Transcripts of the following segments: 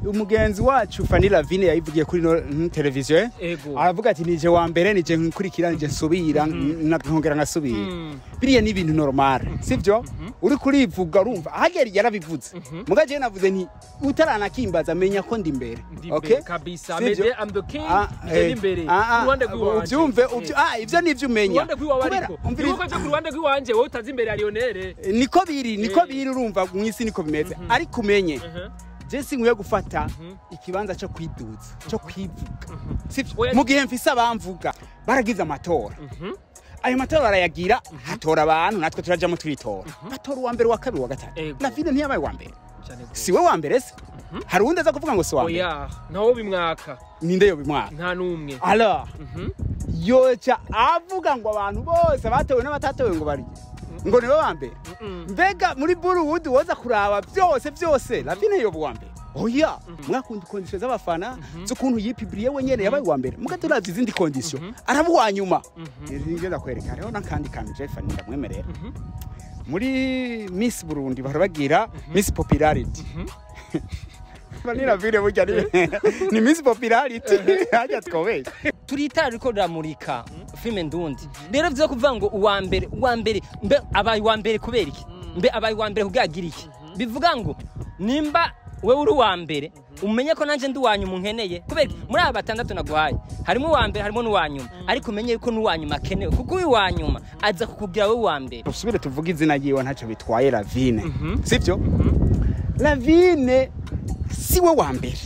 umugenzi wacu Fanny Lavine yayivugiye kuri no mm, televiziyo eh? ego aravuga ati nije wa mbere nije nkurikira nije nsubira na- nkongera nkasubira Mm. biriya ni ibintu normal sivyo uri kurivuga urumva ahagera yarabivuze muga je navuze nti utaranakimbaza menya ko ndi imbere Ndi okay imbere kabisa Sivyo? Mede I'm the king Ah, nje eh, ndi imbere ah, ah, uruhande rw'iwanje uvyumve Eh. uvyo- ah ivyo nivyo umenya uruhande rw'iwawe Kubera- ariko umviriza- nibuko nje ku ruhande rw'iwanje wowe utazi imbere ya Lionel niko biri niko Eh. biri urumva mw'isi niko bimeze ariko umenye Mhm. je sinkwiye gufata ikibanza cyo kwiduza cyo kwivuga sivyo Oya, mu gihe mfise abamvuga baragize amatora ayo matora barayagira hatora abantu natwe turajamo twitora batora uwa mbere uwa kabiri uwa gatatu Ego. lavine ntiyabaye uwa mbere cyane gose. si we wa mbere se hari uwundi aza kuvuga ngo si uwa mbere oya ntawo bimwaka ninde yo bimwaka nta n'umwe alors Mhm. yoca avuga ngo abantu bose batowe n'abatatowe ngo bari ngo nibo ba mbere Mm-mm. mbega muri buruwudi woza kuraba byose byose lavine yoba uwa mbere oya mwakunda kondisiyo z'abafana z'ukuntu yipibiriye wenyene yabaye uwa mbere muga turavye izindi kondisiyo araba uwa nyuma ngenda kwereka hariho n'akandi kantu jefani ndamwemerera muri miss burundi bahora bagira miss popularity vanira vile burya ni- ni miss popularity hajya twobeye turi itara riko riramurika filime ndundi rero vyo kuvuga ngo uwa mbere uwa mbere mbe abaye uwa mbere kubera iki mbe abaye uwa mbere kugagira iki bivuga ngo nimba wewe uri uwa mbere umenye ko nanje ndi uwanyuma unkeneye kubera iki? muri aba batandatu naguhaye harimo uwa mbere harimo n'uwa nyuma ariko umenye yuko n'uwa nyuma akenewe kuko uyu wa nyuma aza kukubwira wowe uwa mbere usubire tuvuge izina ryiwe ntacyo bitwaye lavine sibyo lavine si we wa mbere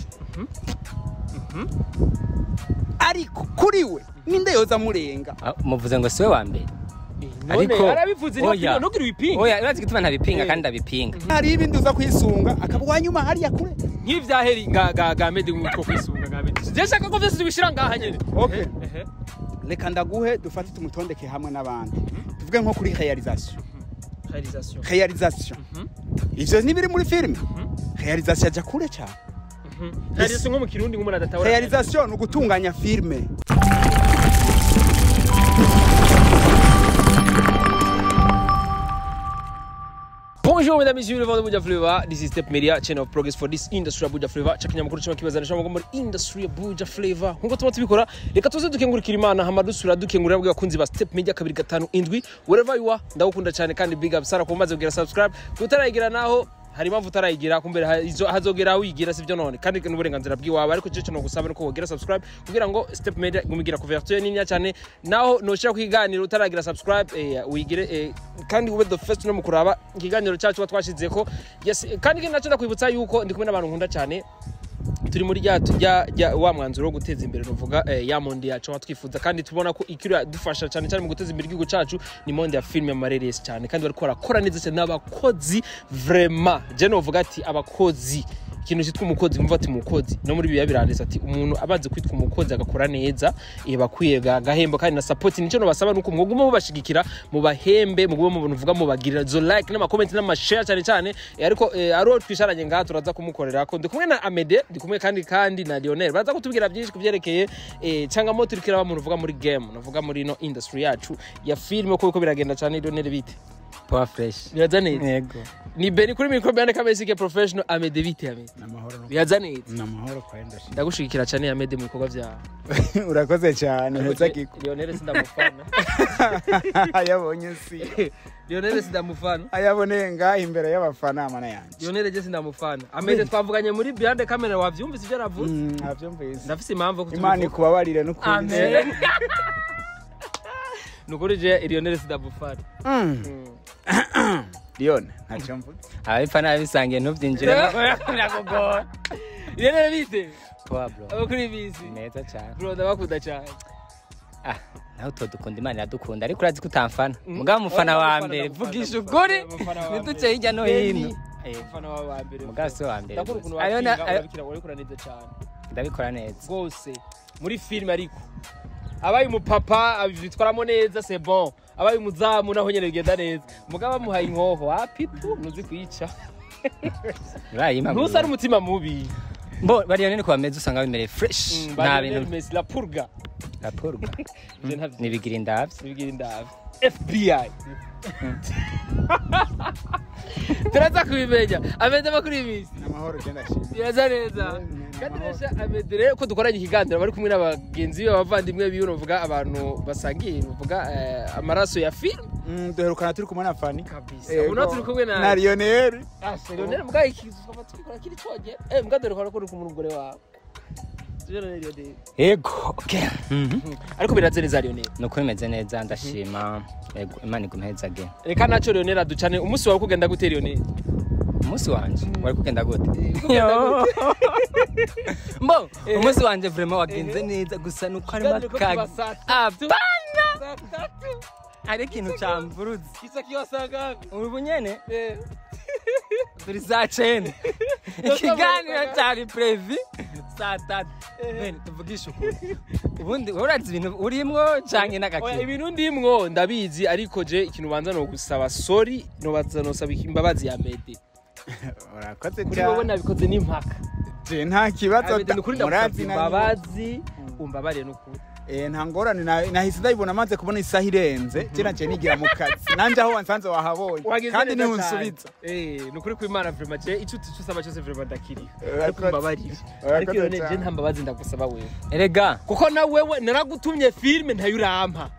ariko kuri we ninde yoza amurenga Ah, muvuze ngo siwe wa mbere none Ariko- arabivuze Oya. ntugire wipinga oya urazi gituma ntabipinga Eh. kandi ndabipinga hari ibindi uza kwisunga akaba uwa nyuma hariya kure nk'ivyaheri nga ga ga mede nk'uko kwisunga nga mede je shaka ko vyose tubishira ngaha nyene Okay. Ehe. reka ndaguhe dufate tumutondeke hamwe n'abandi tuvuge nko kuri realisation Realisation. realisation ivyo ntibiri muri filime realisation ajya kure cyane Mhm. Realisation nko mu kirundi nk'umuntu adatahura realisation ni ugutunganya filime Bonjour mesdames et messieurs, le vendeur Buja Flavor. This is Step Media, channel of progress for this industry ya Buja Flavor. Chakanya makuru chama kibazana chama muri industry ya Buja Flavor. Nkuko tuma tubikora, reka tuze dukengurikira Imana hama dusura dukengurira bwa bakunzi ba Step Media kabiri gatanu indwi. Wherever you are, ndagukunda cyane kandi big up Sara kumaze kugira subscribe. Utarayigira naho hari impamvu utarayigira kumbere hazo- hazogera aho uyigira sivyo none kandi n'uburenganzira bw'iwawe ariko cyo no gusaba nuko wogira subscribe kugira ngo Step Media gumigira couverture nini cyane naho noshira kukiganiro utaragira subscribe eh, uyigire eh, kandi ube the first no mu kuraba ikiganiro cyacu twashizeko yes kandi ikindi nacyo ndakwibutsa yuko ndi kumwe n'abantu nkunda cyane turi muri rya rya rya wa mwanzuro wo guteza imbere nuvuga eh, ya monde yacu aho twifuza kandi tubona ko ikiri dufasha cyane cyane mu guteza imbere igihugu cacu ni monde ya filime amareresi cyane kandi bariko barakora neza cyane n'abakozi vraiment je novuga ati abakozi ikintu cyitwa umukozi mvuga ati umukozi no muri biya biranditse ati umuntu abanze kwitwa umukozi agakora neza eh, bakwiye ga- gahembo kandi na support nicyo nobasaba nuko mwoguma mubashigikira mubahembe muguma mu vuga mubagirira zo like n'amakomenti n'amashare cyane cyane eh, ariko eh, ari uwo twisharanye ngaha turaza kumukorera ko ndi kumwe na Amede ndi kumwe kandi kandi na Lionel baza kutubwira byinshi kubyerekeye eh, cyangwa mo turikira abantu uvuga muri game navuga muri no industry yacu ya filime uko uko biragenda cyane Lionel bite power fresh biraza neza yego ni Beni kuri mikro bene kamesike professional Amede bite Amede namahoro biraza neza namahoro kwenda ndagushigikira cyane Amede mu bikorwa byawe urakoze cyane heza kiko Lionel sindamufana ayabonye si Lionel sindamufana ayaboneye ngaha imbere y'abafana amana yanjye Lionel je sindamufana Amede twavuganye muri behind camera wavyumvise ibyo navuze Mm, navyumvise ndafise impamvu yo imana kutubivuga. ikubabarire n'ukuri Amen. nukuri je Lionel sindamufana Mm. Lione ntacyo mvuga ababipfa n'ababisangiye ntubyinjiremo birakugora Lionel bite power bro abakuri bisi neza cyane bro ndabakunda cyane ah nawe utwo dukunda imana iradukunda ariko urazi ko utamfana mugabo umufana wa mbere vugisha ukuri ntiduce hirya no hino Eh, umufana wawe wa mbere mugabo si we wa mbere ndakora ukuntu Ayo na- wakinga ayo- urabikira urabikora neza cyane ndabikora neza rwose muri filime ariko abaye umupapa abitwaramo neza c'est bon abaye umuzamu naho nyene bigenda neza mugabo bamuhaye inkoho wapitu nuzi kuyica urayima ntusa n'umutima mubi mbo bariya nini ko bameze usanga bimereye fresh Mm, nta ba bintu Lionel Messi la purga raporo ga Je ntavyo. nibigira indavye Nibigira indavyo. FBI. Turaza kubimenya. Amede makuru y'imisi. amahoro genda shimye Biraza neza. Mm, Kandi amahoro. resha Amede rero ko dukoranye ikiganiro bari kumwe n'abagenzi be abavandimwe biwe uvuga abantu basangiye uvuga eh, amaraso ya film. Mm, duherukana turi kumwe na fani Kabisa. Yego. Uno turi kumwe na na lionel Ashe Lionel mbwa iki tukaba tubikora kiri coge. Eh mbwa dore ko uri kumwe n'umugore wawe. Lionel Lionel. ego okay Mhm. Ariko biraze neza Lionel. nuko bimeze neza ndashima ego imana igumhezage Reka naco Lionel aducane umunsi wawe kugenda gute Lionel. umunsi wanje wari kugenda gute kugenda Yo. mbo umunsi wanje vraiment wagenze neza gusa nuko harimo Kandi uriko kuva akaga saa tatu. apana Saa tatu. hari ikintu camvurutse Kisa kiwasanga. ubu nyene Eh. turi saa cenda ikiganiro cari previ saa tatu bene tuvugishe ukuri ubundi wowe urazi ibintu urimwo canke Oya, n'agakino ibintu ndimwo ndabizi ariko je ikintu banza no gusaba sorry no baza no saba imbabazi ya Mede. urakoze Kuri wowe cyane nabikoze n'impaka. je nta kibazo Amede nukuri murazi ndagusaba na imbabazi umbabarire nukuri. Eh, nta ngorane na- nahise ndayibona maze kubona isaha irenze kera nje nigira mu kazi nanje aho wansanze wahabonye Wagize kandi neza niho cyane. nsubiza Eh, nukuri ku Imana vraiment je icyo tusaba cyose vraiment ndakiriye. Eh, Ariko urakoze. umbabarire. Urakoze Ariko iyo je cyane. nta mbabazi ndagusaba wewe. erega Kuko na wewe naragutumye filme ntayo urampa.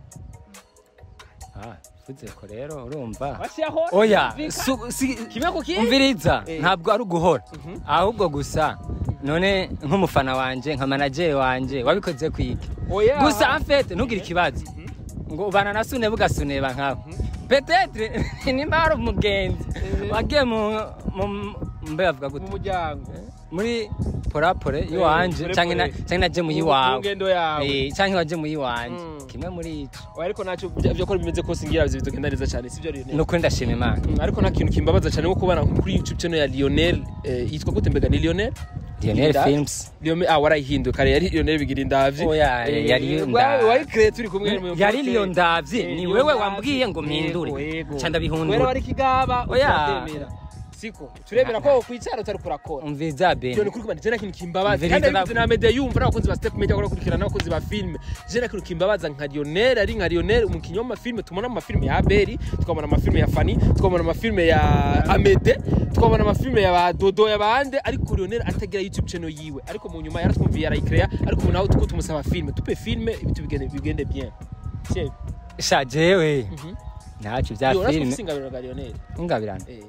Ah, vuze ko rero urumva Washiyaho? oya su- si- Kimwe ku kindi? umviriza Eh. ntabwo ari uguhora ahubwo gusa none nk'umufana wanje nka manajeri wanje wabikoze kwiki Oya. gusa afete ntugire ikibazo ngo ubana na sune bugasuneba nkawe petetre nimba hari umugenzi Eh. wagiye mu mu- mbe bavuga mu gute muryango. muri porapore iwanje pore canke na- pore. canke naje mu Mu- yiwawe mu ngendo yawe. Eh, canke waje mu yiwanje Mm. kimwe muri ico Oya, ariko nacyo bya- byo ko bimeze kose ngira bizi bitugenda neza cyane sibyo Lionel. nukuri ndashima imana Mm, ariko nta kintu kimbabaza cyane nko kubana kuri YouTube channel ya Lionel eh, yitwa gute mbega ni Lionel lionel Bigira- films Lionel ah warayihinduye kare yari Lionel bigira indavyi Oya, Eh, yari wa- Ndavyi. wayicreate turi kumwe mu- yari mu- liyo ndavyi Eh, ni Lion wewe Ndavyi. wambwiye ngo mpindure Yego, yego. ca ndabihundura Wera wari kigaba Oya. utatemera siko turemera ko kwicara utari kurakora umviriza Byo ni bene kuri kubana jena kintu kimbabaza Umviriza kandi na- abikuze na media yumva n'abakunzi ba step media barakurikirana n'abakunzi ba filme jena kintu kimbabaza nka Lionel ari nka Lionel umukinnyi w'amafilme tubona mu mafilme ya Abeli tukabona amafilme ya Fanny tukabona amafilme ya Amede tukabona amafilme ya ba Dodo ya bande ariko Lionel atagira YouTube channel yiwe ariko mu nyuma yaratwumviye arayikrea ariko ubu nawe tuko tumusaba filme tupe filme ibintu bigende bigende bien Siewe. sha jewe Mhm. ntaco vya Yo, urashobora filime gusingarira ga Lionel ungabirana eh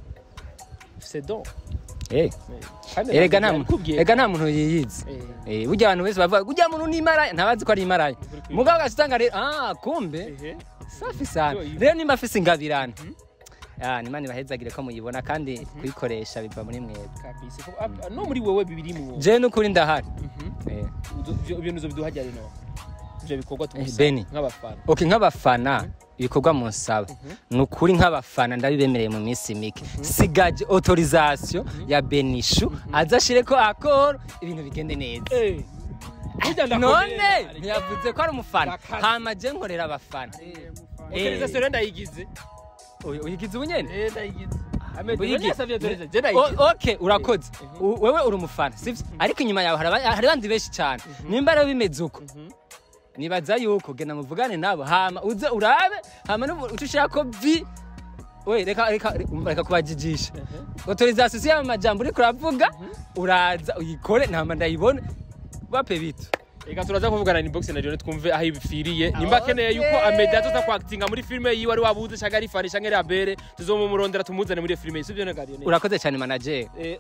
c'est donc Eh, Kandi erega ntabwo nta muntu nabikubwiye. erega nta muntu yiyizi Eh. Eh, burya abantu bese bavuga burya muntu ni imaraya ntabazi ko ari imaraya Ukuri mugabo ugasanga rero ah kumbe Ehe. safi sana Yo, ibi- rero nimba afise ingabirana Ah, nimana ibahezagire ko muyibona kandi kuyikoresha biva muri mwebwe kabisa Ko- ap- no muri wewe bibiri mu jewe n'ukuri ndahari Mhm. Eh. Uzo- ivyo- ibintu uzobiduhajya rino ivyo bikorwa Eh, tumusaba Beni. nk'abafana ok nk'abafana ibikorwa munsaba ni ukuri nk'abafana ndabibemereye mu minsi mike sigaje autorisation ya benishu aza ashire ko akoro ibintu bigende neza Eh. Burya ndakomeye none cyane. ntiyavuze ko ari umufana Ndakaze. hama je nkorera abafana Autorisation rero ndayigize Uyu- uyigize ubunyene Eh, ndayigize Ahmed, Uyigi- wewe yasavye autorisation, je O- ndayigize ok urakoze U- wewe uri umufana sivyo ariko inyuma yawe hari aba- hari abandi benshi cyane nimba rero bimeze uko nibaza yuko genda muvugane nabo hama uze urabe hama nubu uca ushirako vi we reka reka reka kubajijisha autorisation si y'ayo majambo uriko uravuga uraza uyikore ntama ndayibone bape bitu reka turaza kuvugana inbox na Lionel twumve aho ibifiriye nimba akeneye yuko Ahmed azoza kwactinga muri filme yiwe ari wabuze cyangwa ari Fanny cyangwa ari Abere tuzomumurondera tumuzane muri iyo filme sivyo ne Lionel urakoze cyane manager Eh.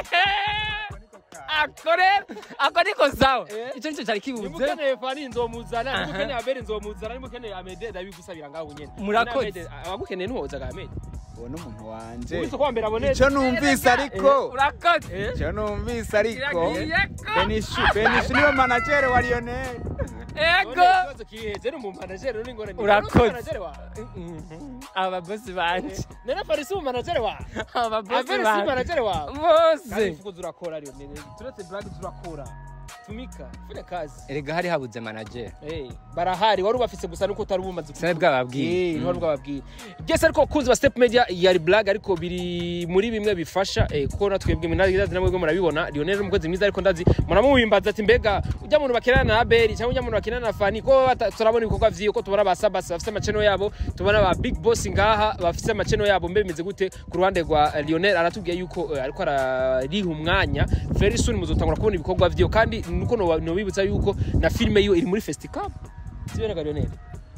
ako rero ako niko sawa Eh. ico nico cari Nimba kibuze ukeneye Fanny nzomuzana nimba Aha. ukeneye Abere nzomuzana nimba ukeneye Ahmed ndabigusabira ngaho nyene Murakoze. Ahmed, abagukeneye ntuhoza ga Ahmed uwo ni umuntu wanje Ubise ko mbere abone icyo numvise ariko urakoze icyo numvise ariko Iragiye ko. benishu benishu niwe manajeri wa lionel ego ikibazo kiheze ni umumanajeri uri ngorane Urakoze. umumanajeri wa aba bosi banje nena Farisi umumanajeri wa aba bosi Abere si banje umumanajeri wa kandi bose ifuko turakora Lionel turetse blague turakora tumika fanya kazi erega hari habuze manager Eh, barahari wari ubafise gusa nuko utari ubumaze sinari bwababwiye Eh, ntibari bwababwiye byese ariko kunzi ba step media yari blague ariko biri muri bimwe bifasha eh, kuko natwebwe minazi namwe murabibona Lionel umukozi mwiza ariko ndazi muramubimbaza ati mbega ujya muntu bakinana na Abel cyangwa ujya muntu bakinana na Fani ko bata- turabona ibikorwa vyiyo ko tubona ba Sabas bafise amacheno yabo tubona ba Big Boss ngaha bafise amacheno yabo mbe bimeze gute ku ruhande rwa eh, Lionel aratubwiye yuko eh, ariko arariha umwanya very soon muzotangura kubona ibikorwa vyiyo kandi nuko no no bibutsa yuko na filme yiwe iri muri festival sibera Lionel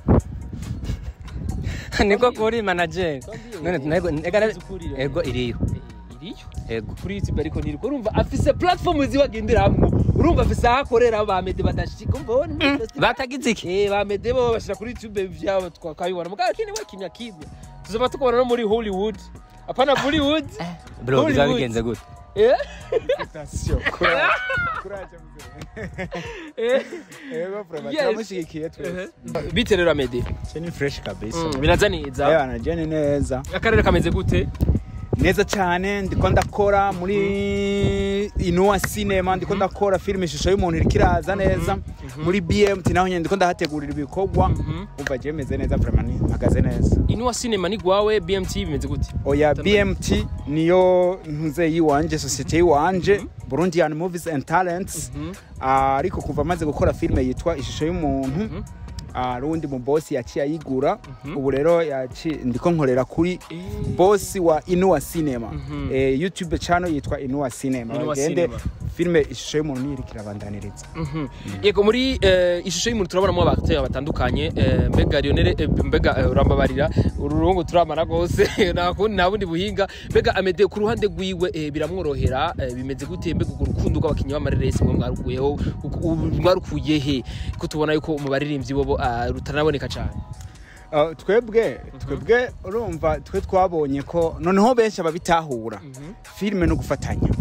niko kuri manager none nego ega Uzi ukuri, Lionel. ego iriyo iriyo ego kuri youtube ariko ntiriko urumva afise platform ziwe agenderamwo urumva afise aho akorera bamede badashika umva wowe ni muri festival. batagize iki Eh, bamede bo bashira kuri youtube vyabo twakabibona mugabo kini we kimya kimya tuzoba tukubona no muri hollywood apana bollywood bro Hollywood. bizaba bigenze gute Eh? Attention, courage. Courage, mzee. Eh. Yego, brother, Yes. turamushigikiye twese. bite rero amede Ce ni fresh kabisa. Mm, biraza neza Ewa, na je ni neza. akarere kameze gute neza cyane ndiko ndakora muri inuwa cinema ndiko ndakora filime ishusho y'umuntu iriko iraza neza muri bmt naho nyine ndiko ndahategurira ibikorwa umva je meze neza vraiment mpagaze neza inuwa cinema ni gwawe bmt bimeze gute oya bmt niyo ntuze yiwanje sosiyete yiwanje burundian movies and talents Ah, ariko kuva amaze gukora filime yitwa ishusho y'umuntu ah, rundi mu bosi yaciye ayigura ubu rero yaci- ndiko nkorera kuri bosi wa inuwa cinema Mhm. eh, youtube channel yitwa inuwa cinema Inuwa bagende Cinema. filime ishusho y'umuntu niyo iriko irabandaniriza Mhm. yego muri eh, ishusho y'umuntu turabonamo abateye batandukanye eh, mbega Lionel eh, mbega eh, urambabarira ururungu turamara rwose nta kundi nta bundi buhinga mbega amede ku ruhande rwiwe eh, biramworohera eh, bimeze gute mbega urwo rukundo rw'abakinnyi b'amareresi mwe mwarukuyeho uku- ubu mwarukuye he ko tubona yuko mu baririmbyi bobo ah, rutanaboneka cyane Ah, twebwe twebwe urumva twe twabonye ko noneho benshi ababitahura filime no gufatanya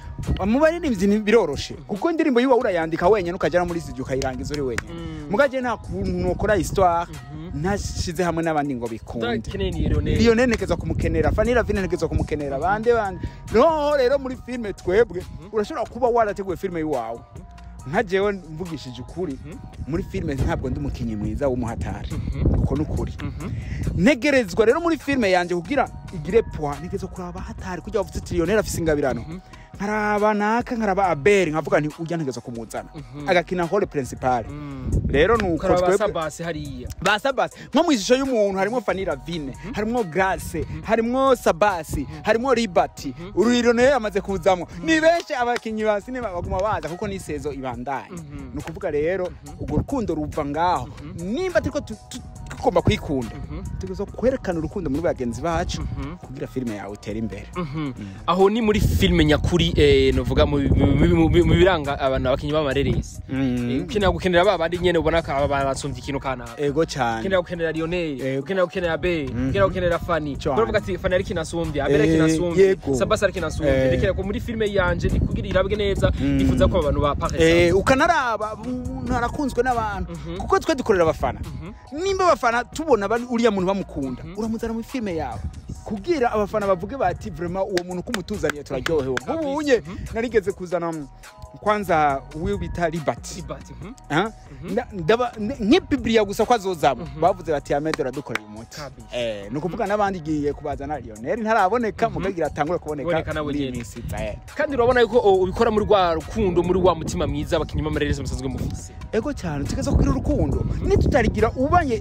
mu baririmbyi ni- biroroshe kuko indirimbo yiwa urayandika wenyine ukajya no muri studio ukayirangiza uri wenyine mugaje nta kuntu nokora histoire ntashize hamwe n'abandi ngo bikunde ndakeneye ni Lionel Lionel ntegeza kumukenera Fanny Ravine ntegeza kumukenera bande bande no rero muri filime twebwe urashobora kuba warateguye filime yiwawe nka jewe mvugishije ukuri muri filime ntabwo ndi umukinnyi mwiza w'umuhatari uko ni ukuri ntegerezwa rero muri filime yanjye kugira igire poa ntegerezwa kuraba hatari kugira bavuze ati Lionel afise ingabirano nkaraba naka nkaraba abeli nkavuga nti ujya ntegerezwa kumuzana agakina role principale rero nuko karaba twebwe sabase hariya ba sabasi nko mu ishusho y'umuntu harimo Fanny Ravine harimo Grace harimo Sabasi harimo Liberty ururiro nayo yamaze kuzamo ni benshi abakinnyi ba sinema baguma baza kuko n'isezo ibandanye ni ukuvuga rero urwo rukundo ruva ngaho nimba turiko tu- tu- tugomba kwikunda tugomba kwerekana urukundo muri bagenzi bacu kugira filime yawe itere imbere aho ni muri filime nyakuri eh, novuga mu mu- mu- mu- mu biranga abantu abakinnyi b'amareresi Eh, ukenera gukenera ba bandi nyene ubona ko aba barasumbye ikintu kanaka ego cyane ukenera gukenera Lionel Yego. ukenera gukenera Be ukenera gukenera Fanny Cyane. uravuga ati Fanny ariko inasumbye Abel ariko Eh, inasumbye yego. Sabas ariko inasumbye Eh. ndekera ko muri filime yanje ndi kugira irabwe neza nifuza ko abantu ba Eh, Paris ukanaraba umuntu arakunzwe n'abantu kuko twe dukorera abafana nimba abafana tubona bari- uriya muntu bamukunda uramuzana muri filime yawe kubwira abafana bavuge bati vraiment uwo muntu kumutuzaniye turaryohewe nk'ubunye narigeze kuzana mm, kwanza uwo bita Liberty Ah? Nda- ndaba- n- nk'ibibiriya gusa ko azozamo bavuze bati amede uradukorera umuti Kabisa. Eh, ni ukuvuga n'abandi igiye kubazana Lionel ntaraboneka mugagira atangure Kuboneka kuboneka nawe muri iyi nyene. minsi iza, eh. kandi urabona yuko oh, ubikora muri rwa rukundo muri wa mutima mwiza abakinnyi b'amareresi musanzwe mufise ego cyane tugeze kugira urukundo nitutarigira ubanye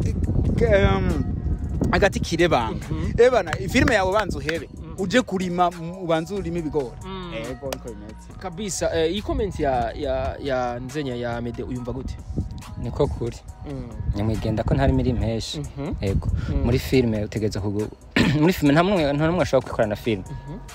um, agati kirebanga ebana filime yawe banza uhebe uje kurima m- ubanze urime ibigori Mm. ego niko bimeze kabisa eh, iyi comment ya ya ya nzenya ya Mede uyumva gute niko kuri nyamwigenda ko ntari muri impeshi Mhm. yego muri filime utegereza kugu muri filime nta n'umwe nta n'umwe ashobora kwikorana filime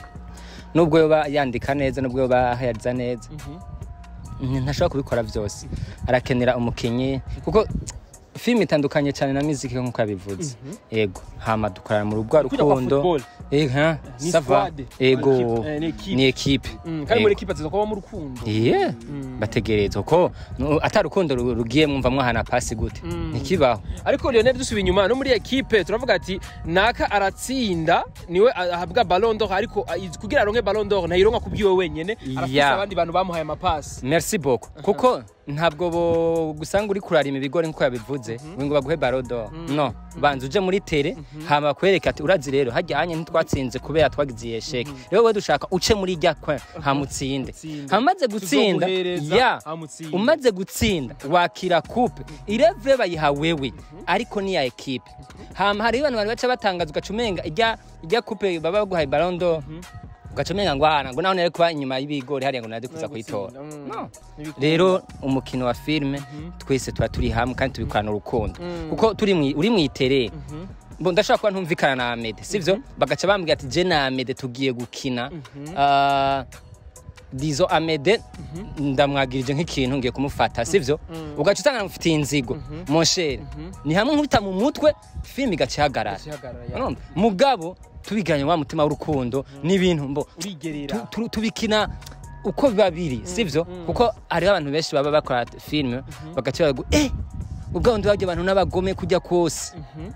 nubwo yoba yandika neza nubwo yoba yariza neza Nti- ntashobora kubikora byose arakenera umukinnyi kuko filime itandukanye cyane na muziki nk'uko yabivuze yego hama dukorana mu rugwa Kujya kwa rukundo football Ega, Ni sava. squad. Ego, Ni equipe, eh, ni equipe. ni ekipe. Mm, kandi muri ekipa tuza kuba mu rukundo Iye, bategerezwa ko no, ata rukundo ru- rugiye mwumva mwahana pasi gute ntikibaho ariko Lionel dusubiye inyuma no muri ekipe turavuga ati naka aratsinda niwe ahabwa ballon d'or ariko ah, iz- kugira aronke ballon d'or ntayironka kubwiwe wenyene arafise Ya. abandi bantu bamuhaye amapasi merci beaucoup kuko ntabwo bo gusanga uri kurarima ibigori nkuko yabivuze ngo baguhe barodo no banza uje muri tere hama kwereka ati urazi rero hajyanye ntitwatsinze kubera twagize iyi sheke rero wowe dushaka uce muri rya kwe hamutsinde Utsinde. hamaze gutsinda Tuzoguhereza ya hamutsinde. umaze gutsinda wakira coupe irevure bayiha wewe ariko ni ya ekipe hama hariho abantu bari baca batangaza ugaca umenga ijya ijya coupe baba baguhaye barondo ugaca umenga ngo ahana ngo naho nari kuba inyuma y'ibigori hariya ngo nari kuza kuyitora No. rero umukino wa filime twese tuba turi hamwe kandi tubikorana urukundo kuko turi mwi- uri mu itere Bo, ndashobora kuba ntumvikana na amede sivyo bagaca bambwira ati je na amede tugiye gukina Ah, dizo amede ndamwagirije nk'ikintu ngiye kumufata sivyo ugaca usanga namufitiye inzigo monshere ni hamwe nkubita mu mutwe filime igaca ihagarara Urumva? mugabo tubiganye wa mutima w'urukundo n'ibintu mbo urigerera tu- tu- tubikina uko biba biri sivyo kuko hariho abantu benshi baba bakora filime bagaca bagu eh ubwo ndi bajya abantu n'abagome kujya kose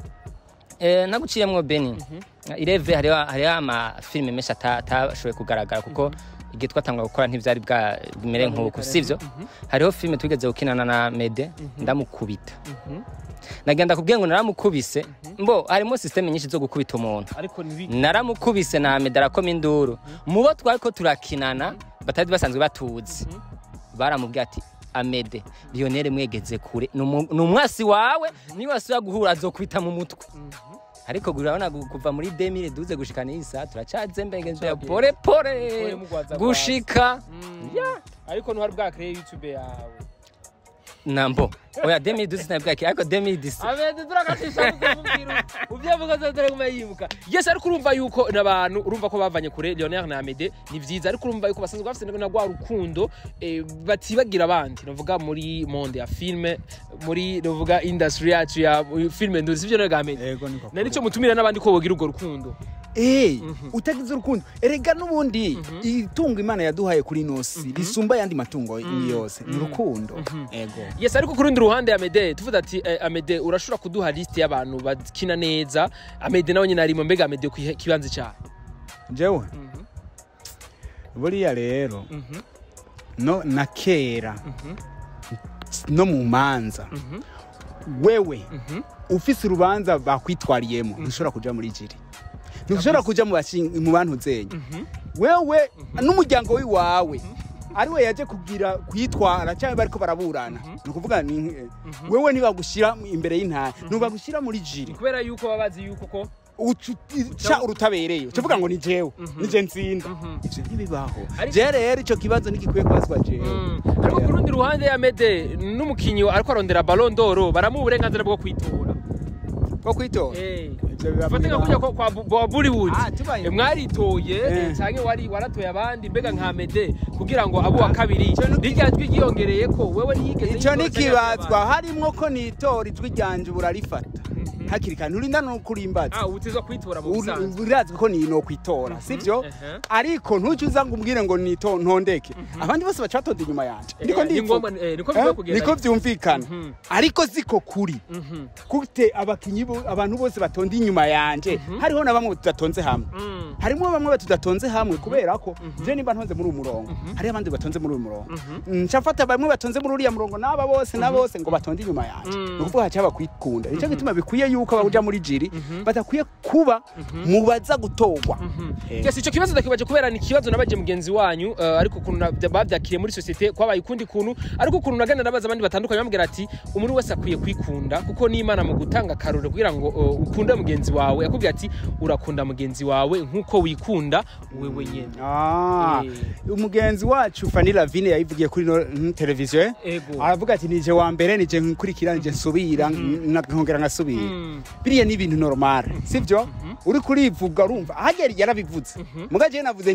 eh naguciyemwo Beni ireve hariho hariho amafilime menshi ata- atashoboye kugaragara kuko igihe twatangwa gukora ntivyari bwa bimere nk'uko sivyo hariho filime twigeze gukinana na Mede ndamukubita nagenda kubwiye ngo naramukubise mbo harimo systeme nyinshi zo gukubita umuntu ariko nibi naramukubise na medara ko induru mu bo twari ko turakinana batari basanzwe batuzi baramubwiye ati amede lionel mwegeze kure ni umu- ni umwasi wawe niba wasubira guhura azokubita mu mutwe ariko urabona gu- kuva muri demire duze gushika n'iyi saa turacyazembegeze Turagiye. pore pore Pore mugwaza gushika Ya. ariko ntuhari bwakire youtube yawe nambo oya demire duze sinabwaki ariko demire disi abende turagacisha kumubwira uvyavuga zo dore kuma yibuka yes ariko urumva yuko n'abantu urumva ko bavanye kure Lionel na Amede ni vyiza ariko urumva yuko basanzwe bafite na rwa rukundo eh, batibagira abandi navuga muri monde ya filme muri navuga industry yacu ya filme nduzi sivyo na Amede Yego niko. na nico mutumira n'abandi ko bogira urwo rukundo Eh, utagize urukundo erega n'ubundi itungo imana yaduhaye kuri nosi risumba ayandi matungo yose ni urukundo ego yes ariko ku rundi ruhande Amede tuvuga ati eh, Amede urashobora kuduha liste y'abantu bakina neza Amede nawe nyine arimo mbega Amede ku kibanza cyawe jewe buriya rero no na kera no mu manza wewe ufise urubanza bakwitwariyemo ntushobora kuja muri jiri ntushobora kuja mu bashin- mu bantu zenya wewe n'umuryango w'iwawe ariwe yaje kugira kwitwara cyangwa bariko baraburana ni ukuvuga ni wewe ntibagushyira imbere y'intara ntibagushyira muri jiri kubera yuko baba bazi yuko ko uca urutabereye ucavuga ngo ni jewe nije nsinda ivyo ntibibaho Ariko- je rero ico kibazo ntigikwiye kubazwa jewe ariko ku rundi ruhande ya mede n'umukinnyi ariko arondera ballon d'or baramuha uburenganzira bwo kwitora bwo kwitora Ivyo biba fate nka bibaho. kujya kwa Bu- kwa bollywood Ah, tubaye- Eh, mwaritoye Eh. eh, canke wari waratoye abandi mbega nka mede kugira ngo abo wa kabiri rirya jwi ryiyongereye ko wewe ntiyigeze ico yitora canke nikibazwa abandi. harimwo ko nitora ijwi ryanje burarifata hakiri kare nturinda no kurimbaza ah utizwa kwitora mu busanzwe urazwi ko ni no kwitora sivyo ehe. ariko ntuce uza ngo umbwire ngo nito ntondeke abandi bose baca batonda inyuma yanje Eh, niko ni ngombwa, ndivuga eh, niko Eh, bigiye kugenda niko vyumvikana Mhm. ariko siko kuri Mhm. gute abakinyi bo- abantu bose batonda inyuma yanje hariho na bamwe tudatonze hamwe Mm. harimo bamwe tudatonze hamwe kubera ko je nimba ntonze muri uyu murongo hariho abandi batonze muri uyu murongo nca mfata bamwe batonze muri uriya murongo n'aba bose na bose ngo batonde inyuma yanje Mm. ni ukuvuga haca bakwikunda nico gituma bikwiye yuko abaja muri jiri badakwiye kuba mu baza gutorwa Eh. Yes, ico kibazo ndakibaje kubera ni ikibazo nabaje mugenzi wanyu uh, ariko ukuntu nabya- bavyakiriye muri societe kwabaye ukundi kuntu ariko ukuntu nagenda nabaza abandi batandukanye bambwira ati umuntu wese akwiye kwikunda kuko n'Imana mu gutanga karore kugira ngo uh, ukunde mugenzi wawe yakubwira ati urakunda mugenzi wawe nkuko wikunda wewe nyene Ah, Eh. umugenzi wacu Fanny Lavine yayivugiye kuri no mm, televiziyo eh? Ego. aravuga ati nije wa mbere nije nkurikira nije nsubira na- nkongera nkasubira Mm. biriya ni ibintu normal sivyo uri kurivuga urumva hagera yarabivuze muga je navuze nti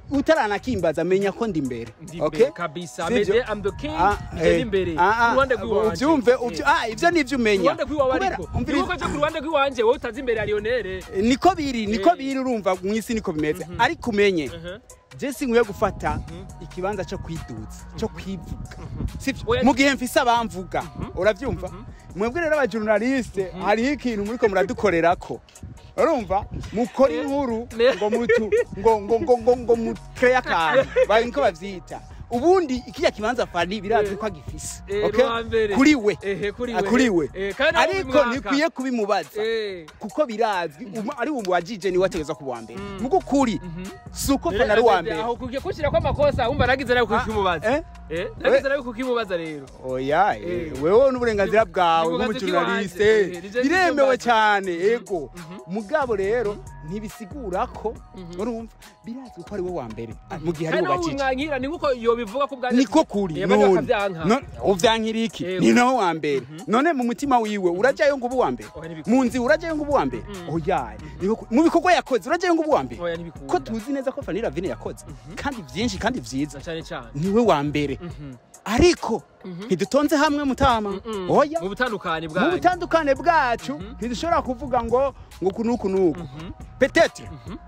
utaranakimbaza menya ko ndi imbere Ndi okay? imbere kabisa Sivyo? Amede I'm the king Ah, nje eh, ndi imbere ah, ah, ku ruhande rw'iwanje uvyumve Eh. uvyo- ah, ivyo nivyo ku umenya ruhande rw'iwawe Kubera- ariko umviriza- niba ukaja ku ruhande rw'iwanje wowe utazi imbere ya Lionel niko biri niko Eh. biri urumva mu isi niko bimeze ariko umenye Mhm. je sinkwiye gufata ikibanza cyo kwiduza cyo kwivuga sivyo Oya- mu gihe mfise abamvuga uravyumva mwebwe rero abajournaliste hariho ikintu muriko muradukorerako urumva mukora inkuru Ne- ngo mutu ngo ngo ngo ngo ngo mukreye akantu bari niko bavyita ubundi ikijya kibanza fani birazwi ko agifise Eh, okay? ruwa mbere. kuri we Ehe, kuri Ah, we. kuri we Eh, kandi nawe ariko ubimwaka. ntikwiye kubimubaza Eh. kuko birazwi umu- ari umu wajije niwe ategezwa kuba uwa mbere mugo ukuri si uko fana ari uwa mbere aho kugiye kushira ko amakosa wumva nagize nawe kukimubaza eh? eh nagize nawe kukimubaza rero oya Eh. eh, wewe n'uburenganzira bwawe N'uburenganzira nk'umujournaliste bw'iwanje. Eh, nije biremewe nivyo cyane ego mugabo rero ntibisigura ko urumva birazwi ko ari we wa mbere ah, mu gihe ari kandi we nawe wajije umwankira ni nkuko yobivuga ko bwa niko kuri none No- uvyankira iki Yego. ni nawe wa mbere none mu mutima wiwe urajyayo ngo ube uwa mbere Oya, ntibikunda. mu nzira urajyayo ngo ube uwa mbere oya niko ku- mu bikorwa yakoze urajyayo ngo ube uwa mbere Oya, ntibikunda. ko tuzi neza ko Fanny Ravine yakoze kandi byinshi kandi vyiza cyane cyane niwe wa mbere ariko ntidutonze hamwe mutama oya mu butandukane mu bwanyu butandukane bwacu ntidushobora kuvuga ngo ngo uku n'uku n'uku petete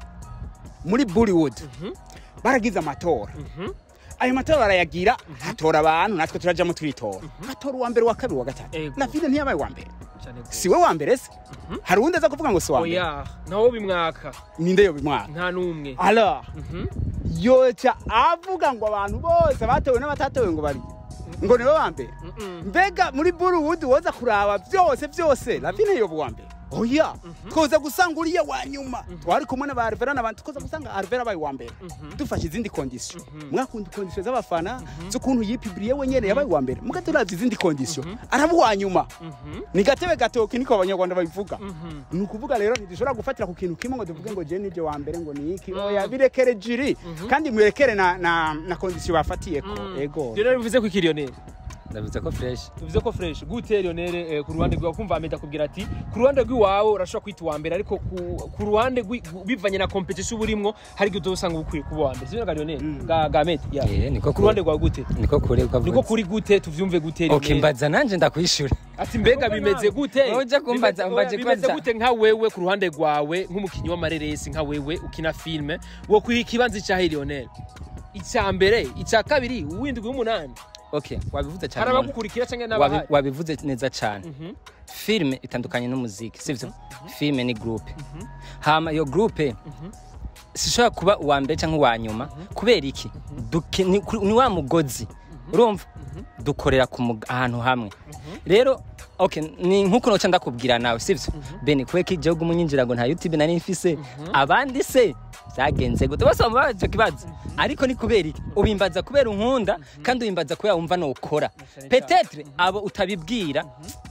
muri bollywood baragize amatora ayo matora barayagira hatora abantu natwe turajyamo twitora hatora uwa mbere uwa kabiri uwa gatatu Ego. ravine ntiyabaye uwa mbere cyane gose. si we wa mbere se hari uwundi aza kuvuga ngo si uwa mbere oya nawo bimwaka ninde yo bimwaka nta n'umwe alors Mhm. yoca avuga ngo abantu bose batowe n'abatatowe ngo bari ngo nibo ba mbere Mm-mm. mbega muri bollywood woza kuraba byose byose ravine yoba uwa mbere oya twoza gusanga uriya wa nyuma twari kumwe na ba Alvera n'abandi twoza gusanga Alvera abaye uwa mbere dufashe izindi kondisiyo mwakunda kondisiyo z'abafana z'ukuntu yipibiriye wenyene yabaye uwa mbere muga turavye izindi kondisiyo araba uwa nyuma ni gatebe gatoki niko abanyarwanda babivuga ni ukuvuga rero ntidushobora gufatira ku kintu kimwe ngo tuvuge ngo je nije wa mbere ngo ni iki oya birekere jiri kandi mwerekere na, na, na kondisiyo bafatiyeko ego Lionel bivuze ko iki Lionel ndavuze ko fresh tuvuze ko fresh gute Lionel eh, ku ruhande rwawe kumva Ahmed akubwira ati ku ruhande rw'iwawe urashobora kwita uwa mbere ariko ku, ku ruhande rw'i- gu- bivanye na competition uba urimo hari igihe utosanga ukwiye kuba uwa mbere sibyo ga Lionel ga ga Ahmed ya Eh, niko ku ruhande rwawe gute niko kure uko niko kuri gute tuvyumve gute Lionel okay mbaza nanje ndakwishura ati mbega bimeze gute Wowe uje kumbaza, Bimeze- umbaze bimeze kwanza. gute nka wewe ku ruhande rwawe nk'umukinnyi w'amareresi nka wewe ukina filme wo kwiha ikibanza icyahe Lionel icya mbere icya kabiri uwindwi w'umunani okay wabivuze cyane hari Mona. abagukurikira cyangwa Wabi- n'abahari wabivuze neza cyane filime itandukanye n'umuziki sivyo filime ni groupe hama iyo groupe sishobora kuba uwa mbere cyangwa uwa nyuma kubera iki Duke- ni kuri- ni wa mugozi urumva dukorera ku mug- ahantu hamwe rero okay ni nkuko noca ndakubwira nawe sivyo bene kubera ko igihugu munyinjira ngo nta youtube nari mfise abandi se byagenze gute bose baba icyo kibazo ariko ni kubera iki ubimbaza kubera unkunda kandi ubimbaza kubera wumva nokora petetre abo utabibwira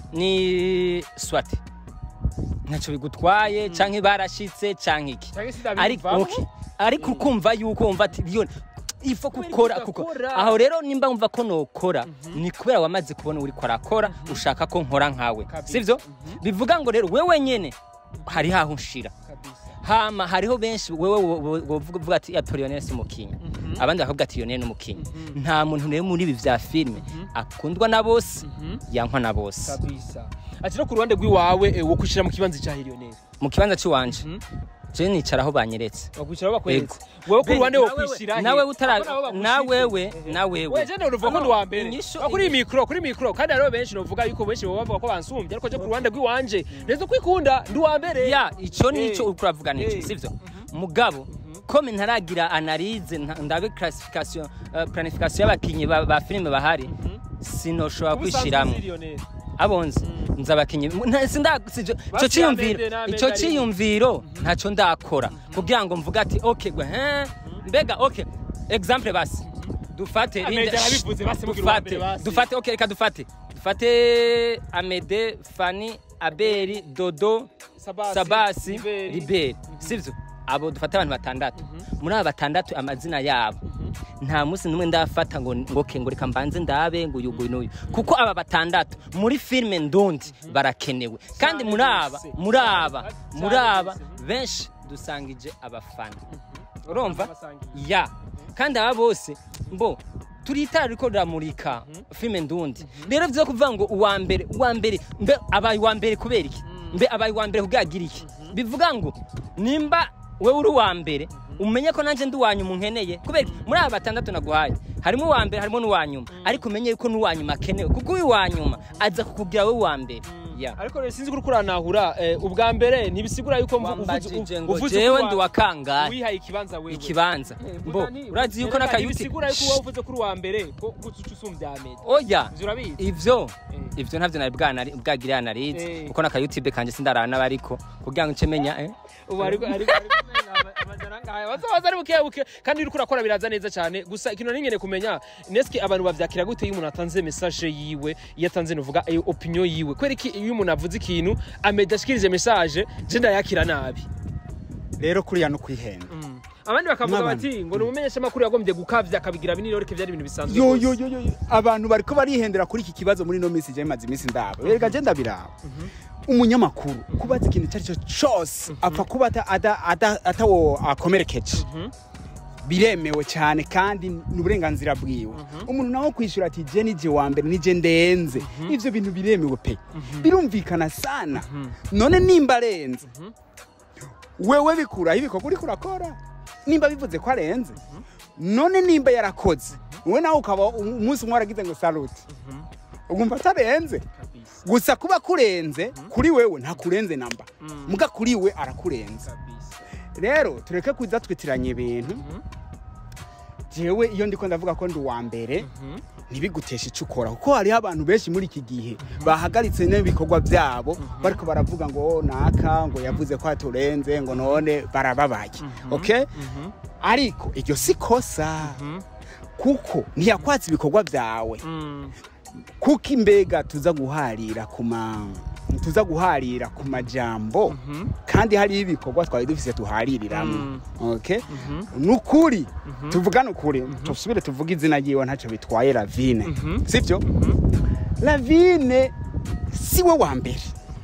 ni swati ntacyo bigutwaye canke barashitse canke iki Canke ariko sindabiyumvamo. okay. ariko ukumva yuko wumva ati Lion ifo gukora Kubera kuko udakora. aho rero nimba wumva ko nokora ni kubera wamaze kubona uri arakora ushaka ko nkora nkawe Kabisa. sivyo bivuga ngo rero wewe nyene hari haho nshira kabisa hama hariho benshi wewe wo- wo- wovuga uvuga ati ya Lionel si umukinnyi abandi bakavuga ati Lionel ni umukinnyi nta muntu rero muri ibi vya filime akundwa na bose yankwa na bose kabisa ati no ku ruhande rw'iwawe eh, wo kwishira mu kibanza cya Lionel mu kibanza cy'iwanje je nicara aho banyeretse bakwishira bakweretse wowe ku ruhande wo kwishira he? nawe utara Abo nabo bagushitse. nawewe Ehe. nawewe Wewe jene uruvuga ko ndi uwa mbere Inyishu- Ah, kuri iyi mikoro kuri iyi mikoro kandi hariho benshi novuga yuko benshi baba bavuga ko bansumbye ariko je ku ruhande rw'iwanje neza kwikunda ndi uwa mbere ya ico nico Eh. uriko uravuga nico Eh. sivyo mugabo kome ntaragira analyse nta- ndabe classification uh, planification y'abakinyi ba, ba filime bahari sinoshobora kwishiramwo abonze nzi abakinyi nta- sinda- sijo- ico Basi ciyumviro Amede na Amede ico ari- ciyumviro ntaco ndakora kugira ngo mvuga ati okay gwe he mbega okay example basi dufate Amede Linda- yarabivuze, basi mugira uwa dufate mbere, basi. dufate okay reka dufate dufate Amede Fani Abeli Dodo Sabasi, Sabasi Liberi. Liberi sivyo abo dufate abantu batandatu muri aba batandatu amazina yabo nta munsi n'umwe ndafata ngo ngo ke ngo reka mbanze ndabe ngo uyu nguyu n'uyu kuko aba batandatu muri filime ndundi barakenewe kandi muri aba bose. muri aba Cyane muri aba bose. benshi dusangije abafana urumva Basangiye. ya kandi aba bose mbo turi itara riko riramurika filime ndundi rero vyo kuvuga ngo uwa mbere uwa mbere mbe abaye uwa mbere kubera iki mbe abaye uwa mbere kugagira iki bivuga ngo nimba wewe uri uwa mbere umenye ko nanje ndi uwa nyuma unkeneye kubera iki? muri aba batandatu naguhaye harimo uwa mbere harimo n'uwa nyuma ariko umenye yuko n'uwa nyuma akenewe kuko uyu wa nyuma aza kukugira wowe uwa mbere ya ariko rero sinzi ko uriko uranahura eh, ubwa mbere ntibisigura yuko mvu- uvuze- wambajije ngo uvuze jewe ko ndi wa- wa kangahe wihaye ikibanza wewe ikibanza mbo urazi yuko n'akayuti ntibisigura yuko wowe uvuze ko uri uwa mbere ko guca usumbya amede oya ivyo urabizi ivyo Eh. ivyo ntavyo nari bwanari bwagiriye anarizi Eh. kuko n'aka youtube kanje sindarana n'abariko kugira ngo nce menya eh ubu ariko ariko amajana ngaya bazabaza ari buke buke kandi uriko urakora biraza neza cyane gusa ikintu ningene kumenya neske abantu bavyakira gute iyo umuntu atanze message yiwe iyo atanze nuvuga iyo opinion yiwe kwera iki iyo umuntu avuze ikintu ameda ashikirije message je ndayakira nabi rero kuriya no kwihenda abandi bakavuga N'abantu. bati ngo ni umumenyesha makuru yagombye gukavya akabigira binini rero byari ibintu bisanzwe yo rwose. yo yo yo yo. abantu bariko barihendera kuri iki kibazo muri no minsi je maze iminsi ndaba rega je ndabiraba umunyamakuru kubaza ikintu icyo ari cyo cyose apfa kuba ata- ada- ada- atawo akomerekeje biremewe cyane kandi ni uburenganzira bwiwe umuntu nawe kwishyura ati je nije wa mbere nije ndenze ivyo bintu biremewe pe birumvikana sana none nimba arenze wewe bikuraho ibikorwa uriko urakora nimba bivuze ko arenze none nimba yarakoze wowe nawe ukaba umunsi umwe waragize ngo saluti ugumva atarenze Kabisa, gusa kuba kurenze kuri wewe ntakurenze namba muga kuri we arakurenza kabisa. rero tureke kuza twitiranya ibintu jewe iyo ndiko ndavuga ko ndi uwa mbere ntibiguteshe icyo ukora kuko hariho abantu benshi muri iki gihe bahagaritse n'ibikorwa byabo bariko baravuga ngo naka ngo yavuze ko aturenze ngo none barababaye okay ariko iryo si kosa kuko ntiyakwatse ibikorwa byawe Mm. kuko imbega tuza guharira ku ma tuza guharira ku majambo kandi hariho ibikorwa twari dufise tuhaririramo okay nukuri tuvugane ukuri tusubire tuvuge izina ryiwe ntacyo bitwaye ravine sibyo ravine si we wa mbere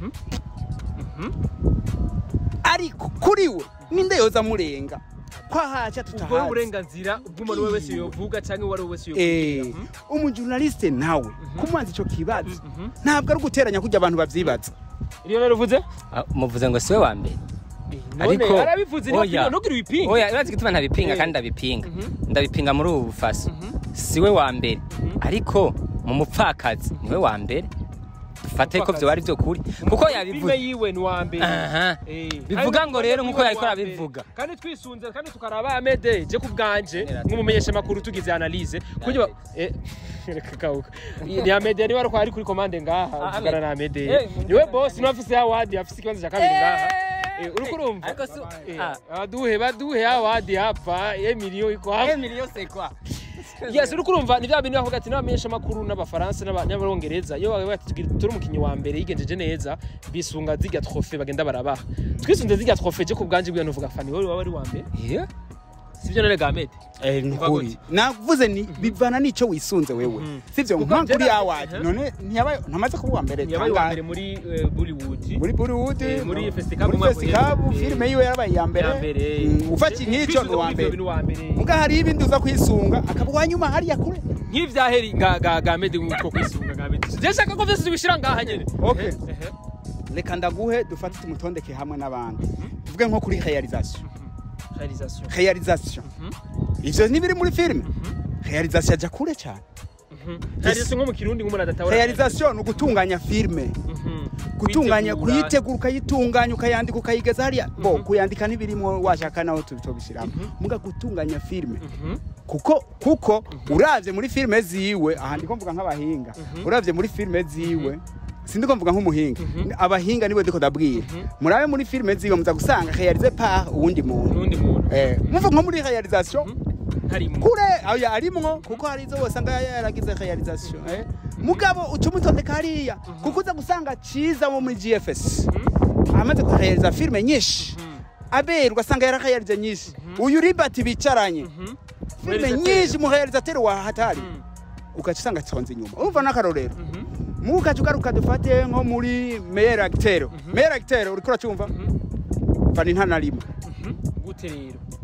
ariko kuri we ninde yoza amurenga ko ahaca ubwo tutahazi uburenganzira bw'umuntu uwo wese yovuga cyangwa uwo ari we wese Eh, yovugira umujurnaliste nawe kumubaza ico kibazo ntabwo ari uguteranya kurya abantu bavyibaza iriyo rero uvuze Ah, muvuze ngo siwe wa mbere none Ariko- arabivuze oya. ntugire ibipinga oya urazi gituma ntabipinga Eh. kandi ndabipinga Mhm. ndabipinga muri ubu bufasa siwe wa mbere ariko mu mupfakazi niwe wa mbere dufate ko Umupfakazi. vyo ari vyo kuri kuko filime yabivuze yiwe ni uwa mbere aha Eh, bivuga kandi ngo rero filime nkuko yiwe yariko ni uwa mbere. arabivuga kandi twisunze kandi tukaraba amede je ku bwanje Nera- nk'umumenyesha makuru tugize analyse kuryo eh reka kauka ni amede niwe ariko ari kuri commande ngaha Ah, uvugana Ahmed. na amede Eh, niwe boss niwe afise award afise ikibanza cya kabiri ngaha Eh, uriko urumva ariko si Eh, ah baduhe baduhe award hapa emilio iko hapa Emilio Sekwa yes uriko urumva ni bya bintu bavuga ati n'abamenyesha makuru n'abafaransa n'aba- n'abarongereza iyo bavuga ati "Tugira- turi umukinnyi wa mbere yigenjeje neza bisunga zirya trofe bagenda barabaha twisunze zirya trofe je ku bwanje bwiwe nuvuga fani wowe waba ari wa mbere Yeah. sivyo none gamete Eh, Biva nukuri gute? navuze ni bivana n'ico wisunze wewe Mhm. sivyo Kuko nka njye kuri na- award Mhm. none ntiyabaye ntamaze kuba uwa mbere yabaye wa kangahe? mbere muri eh, Bollywood muri Bollywood Eh, muri Festicab muri umwaka Festicab uheze. filime yiwe yarabaye iya mbere ya mbere Mm, ufata nk'icyo ni uwa mbere wa mbere muga hariho ibindi uza kwisunga akaba uwa nyuma hariya kure nk'ivyaheri ga ga gamete nk'uko kwisunga gamete je shaka ko vyose tubishira ngaha nyene Okay. Eh, eh. reka ndaguhe dufate tumutondeke hamwe n'abandi tuvuge nko kuri realisation Réalisation. realisation ivyo ntibiri muri filime realisation aja kure cyane Réalisation nko mu kirundi nk'umuntu adatahura realisation ni ugutunganya filime Mhm. gutunganya Kwitegura. kuyitegura ukayitunganya ukayandika ukayigeza hariya bo kuyandika ntibirimo washaka naho tubishyiramo muga gutunganya filime Mhm. kuko kuko uravye muri filime ziwe aha ndiko mvuga nk'abahinga uravye muri filime ziwe sindiko mvuga nk'umuhinga abahinga niwe ndiko ndabwira murabe muri filime ziwe muza gusanga réalisé par uwundi muntu n'undi muntu eh muva nko muri réalisation harimo kure ayo arimwo kuko hari izo wasanga yaragize realisation eh mugabo ucumutondeka hariya kuko uza gusanga ciza wo muri GFS amaze kurealiza filime nyinshi aberwa asanga yararealize nyinshi uyu ribati bicaranye filime Realisateur. nyinshi mu realisateur wa hatari ugaca usanga tonze inyuma urumva n'akarorero mugaca ugaruka dufate nko muri meilleur acteur meilleur acteur uriko uracumva fani ntanarimwe gute rero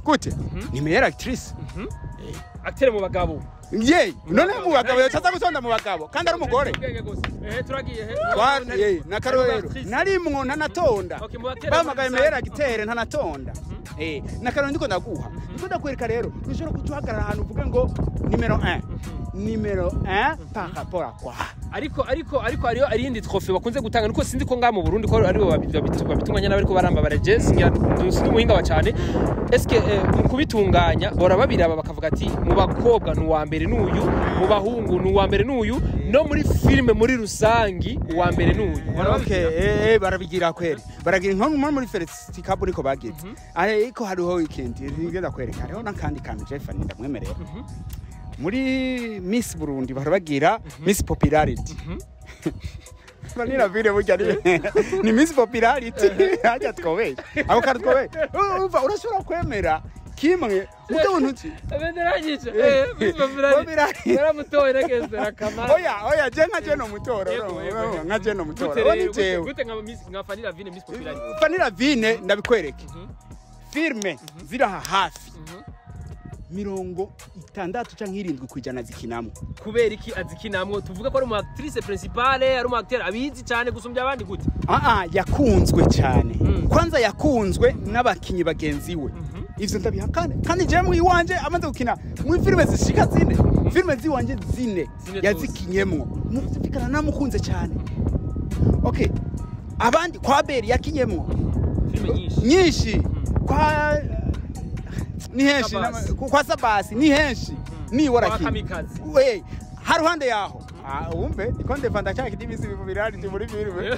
gute ni meilleure actrice acteur mu bagabo ye none mu bagabo yacaza gusonda mu bagabo kandi ari umugore Ubwenge gusa. Eh, turagiye he Twari- ye, na karorero narimwo ntanatonda Okay, mu batera bamagaye muri meilleur rusange. acteur ntanatonda Eh, na karorero ndiko ndaguha ndiko ndakwereka rero ntushobora kuca uhagarara ahantu uvuge ngo nimero 1 nimero 1 par rapport à quoi ariko ariko ariko hariyo arindi trofe bakunze gutanga nuko sinzi ko ngaha mu Burundi ko aribo babitunganya n'abariko baramba barajezi ngira sinzi umuhinga wa cyane eske eh, mu kubitunganya bora babiraba bakavuga ati mu bakobwa ni uwa mbere n'uyu mu bahungu ni uwa mbere n'uyu no muri filime muri rusangi uwa mbere n'uyu Bora Okay, babibwira? eh, eh, barabigira kweli baragira nko nko muri Felicity Cup niko bagize ariko hariho weekend ngenda kwereka hariho n'akandi kantu Jeff ndamwemerera muri Miss Burundi barabagira Miss Popularity Vanilla vile burya ni ni Miss Popularity hajya twobesha abo kandi twobesha umva urashobora kwemera kimwe mugabo ntuki Abenderanyije. Eh, Eh, Miss Popularity. Popularity. Yaramutoye nakezera kamara. oya oya je nka je no mutoro Yego, yego, yego. nka je no mutoro Gute Uwo ni rero, gute- jewe. gute nka Miss nka Fanny Vine Miss Popularity. Vanilla vine ndabikwereke filme ziri aha hafi mirongo itandatu canke irindwi kwijana zikinamo kubera iki azikinamwo tuvuga ko ari umu actrice principale ari umu acteur abizi cyane gusumbya abandi gute aa yakunzwe cyane Mm. kwanza yakunzwe n'abakinyi bagenzi we ivyo ndabihakane kandi jewe mu iwanje amaze gukina muri filime zishika zine filime ziwanje zine Zine yazikinyemwo mufikana namukunze cyane okay abandi kwa beri yakinyemwo filime nyinshi nyinshi kwa ni henshi Sabasi. nama- kwa sabasi ni henshi nibora Kwa kimwe Kamikaze. we haruhande yaho Ah, wumve niko ndevanda cyane kidimisi bivu birari muri filime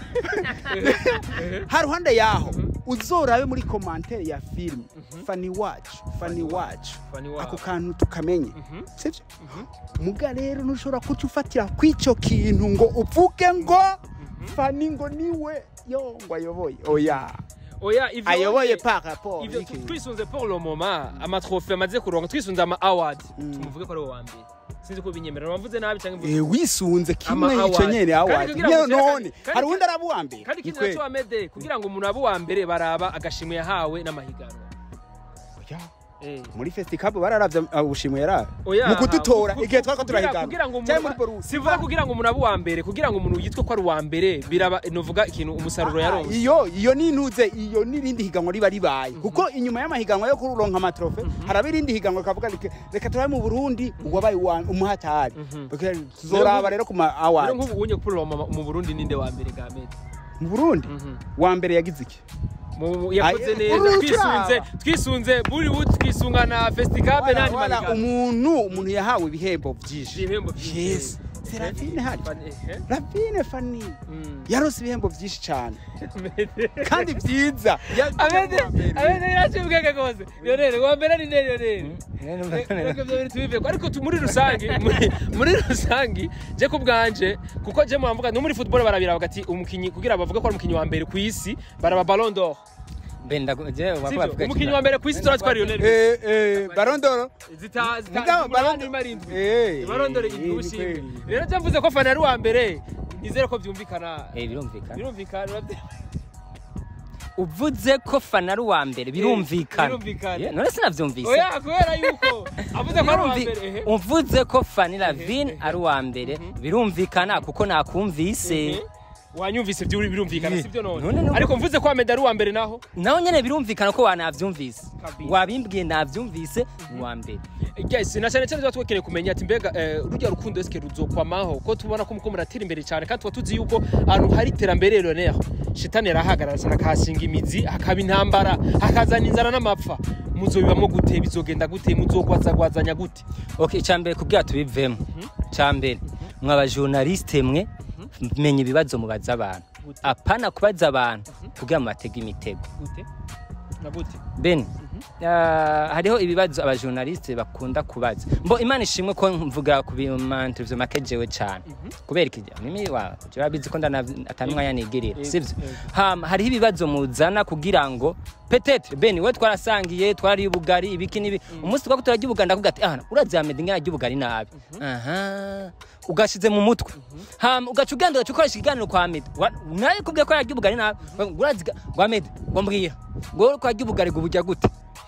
haruhande yaho uzorabe muri commentaire ya film fani wacu fani wacu Fanny wacu. ako kantu tukamenye sivyo muga rero ntushobora kuca ufatira kw'ico kintu ngo uvuge ngo fani ngo niwe yo ngo ayoboye oya oya ivyo ayoboye par rapport ivyo y'iki. twisunze pour le moment amatrofe amaze kuronka twisunze ama award tumuvuge ko ari uwa mbere sinzi ko binyemerera wamvuze nabi cyangwa mvuze Eh, wisunze Ama kimwe ico award. nyene Kandi award kugira ngo Nyene ushake- none kandi- hari uwundi araba uwa mbere kandi ikindi Ni naco kweli. amede kugira ngo umuntu abe uwa mbere baraba agashimwe yahawe n'amahiganwa Oya, Eh. muri festival bararavye uh, ubushimwe yarawe Oya, mu kudutora ku- ku- igihe twariko kugira- turahigana kugira ngo cyangwa muri umuntu borusi sivuga kugira ngo umuntu abe uwa mbere kugira ngo umuntu yitwe ko ari uwa mbere biraba novuga ikintu umusaruro yaronse iyo iyo nintuze iyo nirindi higanwa riba ribaye kuko inyuma y'amahiganwa yo kuronka amatrofe haraba irindi higanwa rikavuga rike reka turabe mu Burundi uwabaye uwa- umuhatari Porque tuzoraba rero ku ma rero award nk'ubu unye kuri mu Burundi ninde wa mbere ga mede mu Burundi wa mbere yagize iki Mu- mu- yakoze Ay, neza uruca. twisunze twisunze Bollywood twisunga na festival Wala, n'andi wala, mahiganwa umuntu umuntu yahawe ibihembo vyinshi ibihembo byinshi yes Serafine hari Eh, Ravine Fani mm. yarose ibihembo vyinshi cyane kandi vyiza abende abende yacu ubwenge rwose rero wa mbere ni nene rero reka ibyo bintu tubiveko ariko tu- muri rusange muri- muri rusange je ku bwanje kuko je muhamvuga no muri football barabira bagati umukinyi kugira bavuge ko ari umukinyi wa mbere ku isi baraba ballon d'or benda je sivyo umukinyi wa mbere ku isi turatwa Lionel Messi eh eh barondoro zita zita Mugabo umunani Ballon- marindwi Eh, ballon d'or eh, indwi ni ubushimwe kweli. rero je mvuze ko fana ari uwa mbere nizere ko byumvikana eh birumvikana birumvikana urabye- uvuze ko fana ari uwa mbere birumvikana birumvikana. Yeah, none sinavyumvise oya kubera yuko avuze ko ari uwa mbere ehe Birumvi- uvuze ko fani lavine ari uwa mbere birumvikana kuko nakumvise wanyumvise byuri birumvikana Eh, sibyo none none nuko- ariko mvuze ko Ahmed ari uwa mbere naho naho nyene birumvikana ko wanavyumvise Kabisa. wabimbwiye navyumvise ni uwa mbere guys na cyane cyane tuba twekeneye kumenya ati mbega eh, rujya rukundo eske ruzokwamaho ko tubona ko muko muratera imbere cyane kandi tuba tuzi yuko ahantu hari iterambere Lionel shitani yarahagarara cyane akahashinga imizi hakaba intambara hakazana inzara n'amapfa muzobibamo gute bizogenda gute muzogwazagwazanya gute okay icambere kubwira tubivemo cambere mwe abajournaliste mwe menya ibibazo mubaza abantu Gute? apana kubaza abantu kugira ngo batege imitego gute na gute ben ah, hariho ibibazo abajournaliste bakunda kubaza mbo imana ishimwe ko mvuga ku binterview make jewe cyane kubera iki mimi wa urabizi ko ndana atanumwanya nigirira Yego, sivyo yego. hama hariho ibibazo muzana kugira ngo petetre ben we twarasangiye twariye ubugari ibiki nibi umunsi twako turarya ubugari ndakuvuga ati ah urazi Ahmed ngana arya ubugari nabi aha ugashize mu mutwe hama ugaca ugenda ugaca ukoresha ikiganiro kwa Ahmed Wa- nawe kubwiye ko yarya ubugari nabi urazi ga- ngo Ahmed ngo mbwira ngo ko yarya ubugari ngo burya gute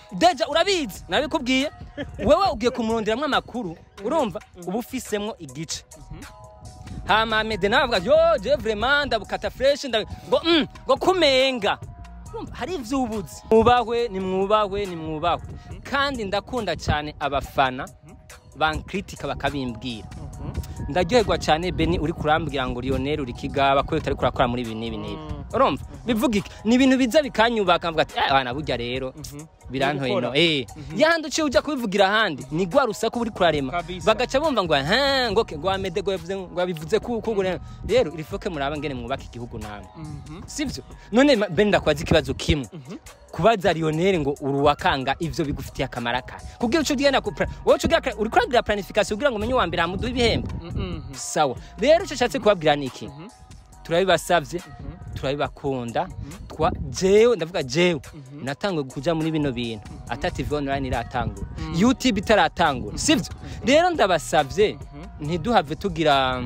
deja urabizi nabikubwiye wewe ugiye kumuronderamwo amakuru urumva uba ufisemwo igice hama mede nawe avuga yo je vraiment ndabukata fresh ndabi ngo mm, ngo kumenga Urumva, hari ivy'ubuzi mwubahwe ni mwubahwe ni mwubahwe kandi ndakunda cyane abafana bankritika bakabimbwira ndaryoherwa cyane beni uri kurambwira ngo lionel uri kigaba ko utari kurakora muri ibi n'ibi n'ibi urumva bivuga iki ni ibintu biza bikanyubaka mvuga ati "Eh, bana burya rero birantoye no Gukora. eh yahandi uciye ujya kubivugira ahandi ni gwa rusaku uri kurarema Kabisa. bagaca bumva ngo ha ngo ke ngo amede ngo yavuze ngo yabivuze ku ku rero rero irifoke muraba ngene mwubaka igihugu namwe sivyo none ma- beni ndakwaza ikibazo kimwe kubaza Lionel ngo uruwakanga ivyo bigufitiye akamaro aka kubwira uco ugenda ku pra- wowe uco ugira uri kuragira planification kugira ngo umenye uwa mbere hamuduha ibihembo sawa rero icyo nshatse kubabwira ni iki turabibasabye turabibakunda twa jewe ndavuga jewe natanguye kuja muri bino bintu ata tv online iratangura youtube itaratangura sivyo rero ndabasabye ntiduhave tugira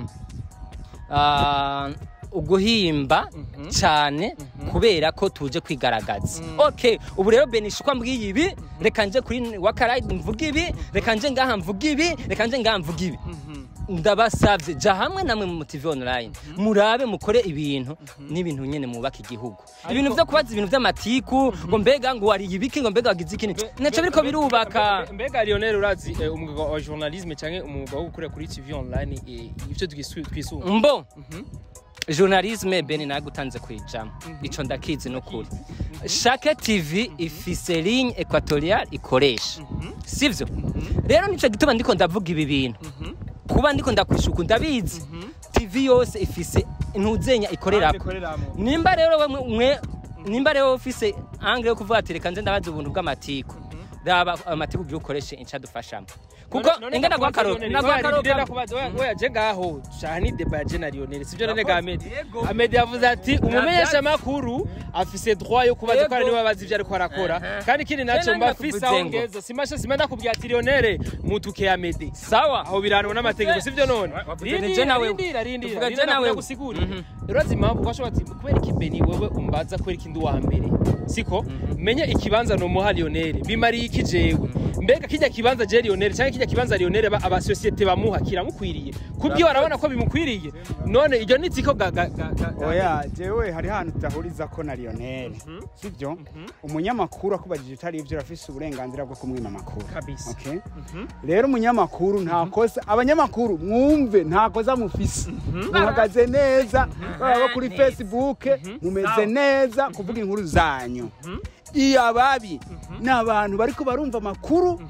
ah, uguhimba cyane kubera ko tuje kwigaragaza okay ubu rero benisha uko mbwiye ibi reka nje kuri wakarayidi mvuga ibi reka nje ngaha mvuga ibi reka nje ngaha mvuga ibi ndabasabye ja hamwe namwe mu TV online murabe mukore ibintu n'ibintu nyene mubaka igihugu ibintu vyo kubaza ibintu vy'amatiku ngo mbega ngo wariye ibiki ngo mbega wagize iki naco biriko birubaka mbega lionel urazi eh, umwuga wa journalisme cyangwa umwuga wo gukorera kuri tv online eh, ivyo twisu- twisunga mbo journalisme beni nagutanze kwijamo ico ndakizi nukuri chaque tv ifise ligne equatoriale ikoresha sivyo rero nico gituma ndiko ndavuga ibi bintu kuba ndiko ndakwishuka ndabizi tv yose ifise intuzenya ikorerako nimba rero we mwe nimba rero ufise angle yo kuvuga ati reka nze ndabaza ubuntu bw'amatiku raba amatiku ugiye ukoreshe inca dufashamo kuko ingana gwa karoti nagwa karoti oya je ngaho shaha ni deba ya je na lionel sivyo none ga amedi amedi yavuze ati umumenyesha makuru afise droit yo kubaza ko ari niwe abazi ivyo ariko arakora kandi ikindi naco Tena mba afise aho ndakuvuze ngo. ngeza simasha sima ndakubwira ati lionel mutuke amedi sawa aho biranwa n'amategeko sivyo none wavuze ni je nawe. rindira rindira Tuvuga je rindira nawe. ndagusigurira urazi impamvu kwashobora ati kubera iki beni wewe umbaza kubera iki ndi uwa mbere siko menye ikibanza nomuha lionel bimariye iki jewe mbega kijya kibanza je lionel cyangwa kijya kibanza lionel ba- abasosiyete bamuha kiramukwiriye kubyo barabona ko bimukwiriye none iryo ni tsiko ga ga ga ga- oya jewe hari hantu tudahuriza ko na lionel sibyo umunyamakuru akubajije utari ibyo urafise uburenganzira bwo kumwima amakuru Kabisa. Okay? rero umunyamakuru nta kosa abanyamakuru mwumve nta kosa mufise muhagaze neza baba kuri facebook mumeze neza kuvuga inkuru zanyu iyo ababi ni abantu bariko barumva amakuru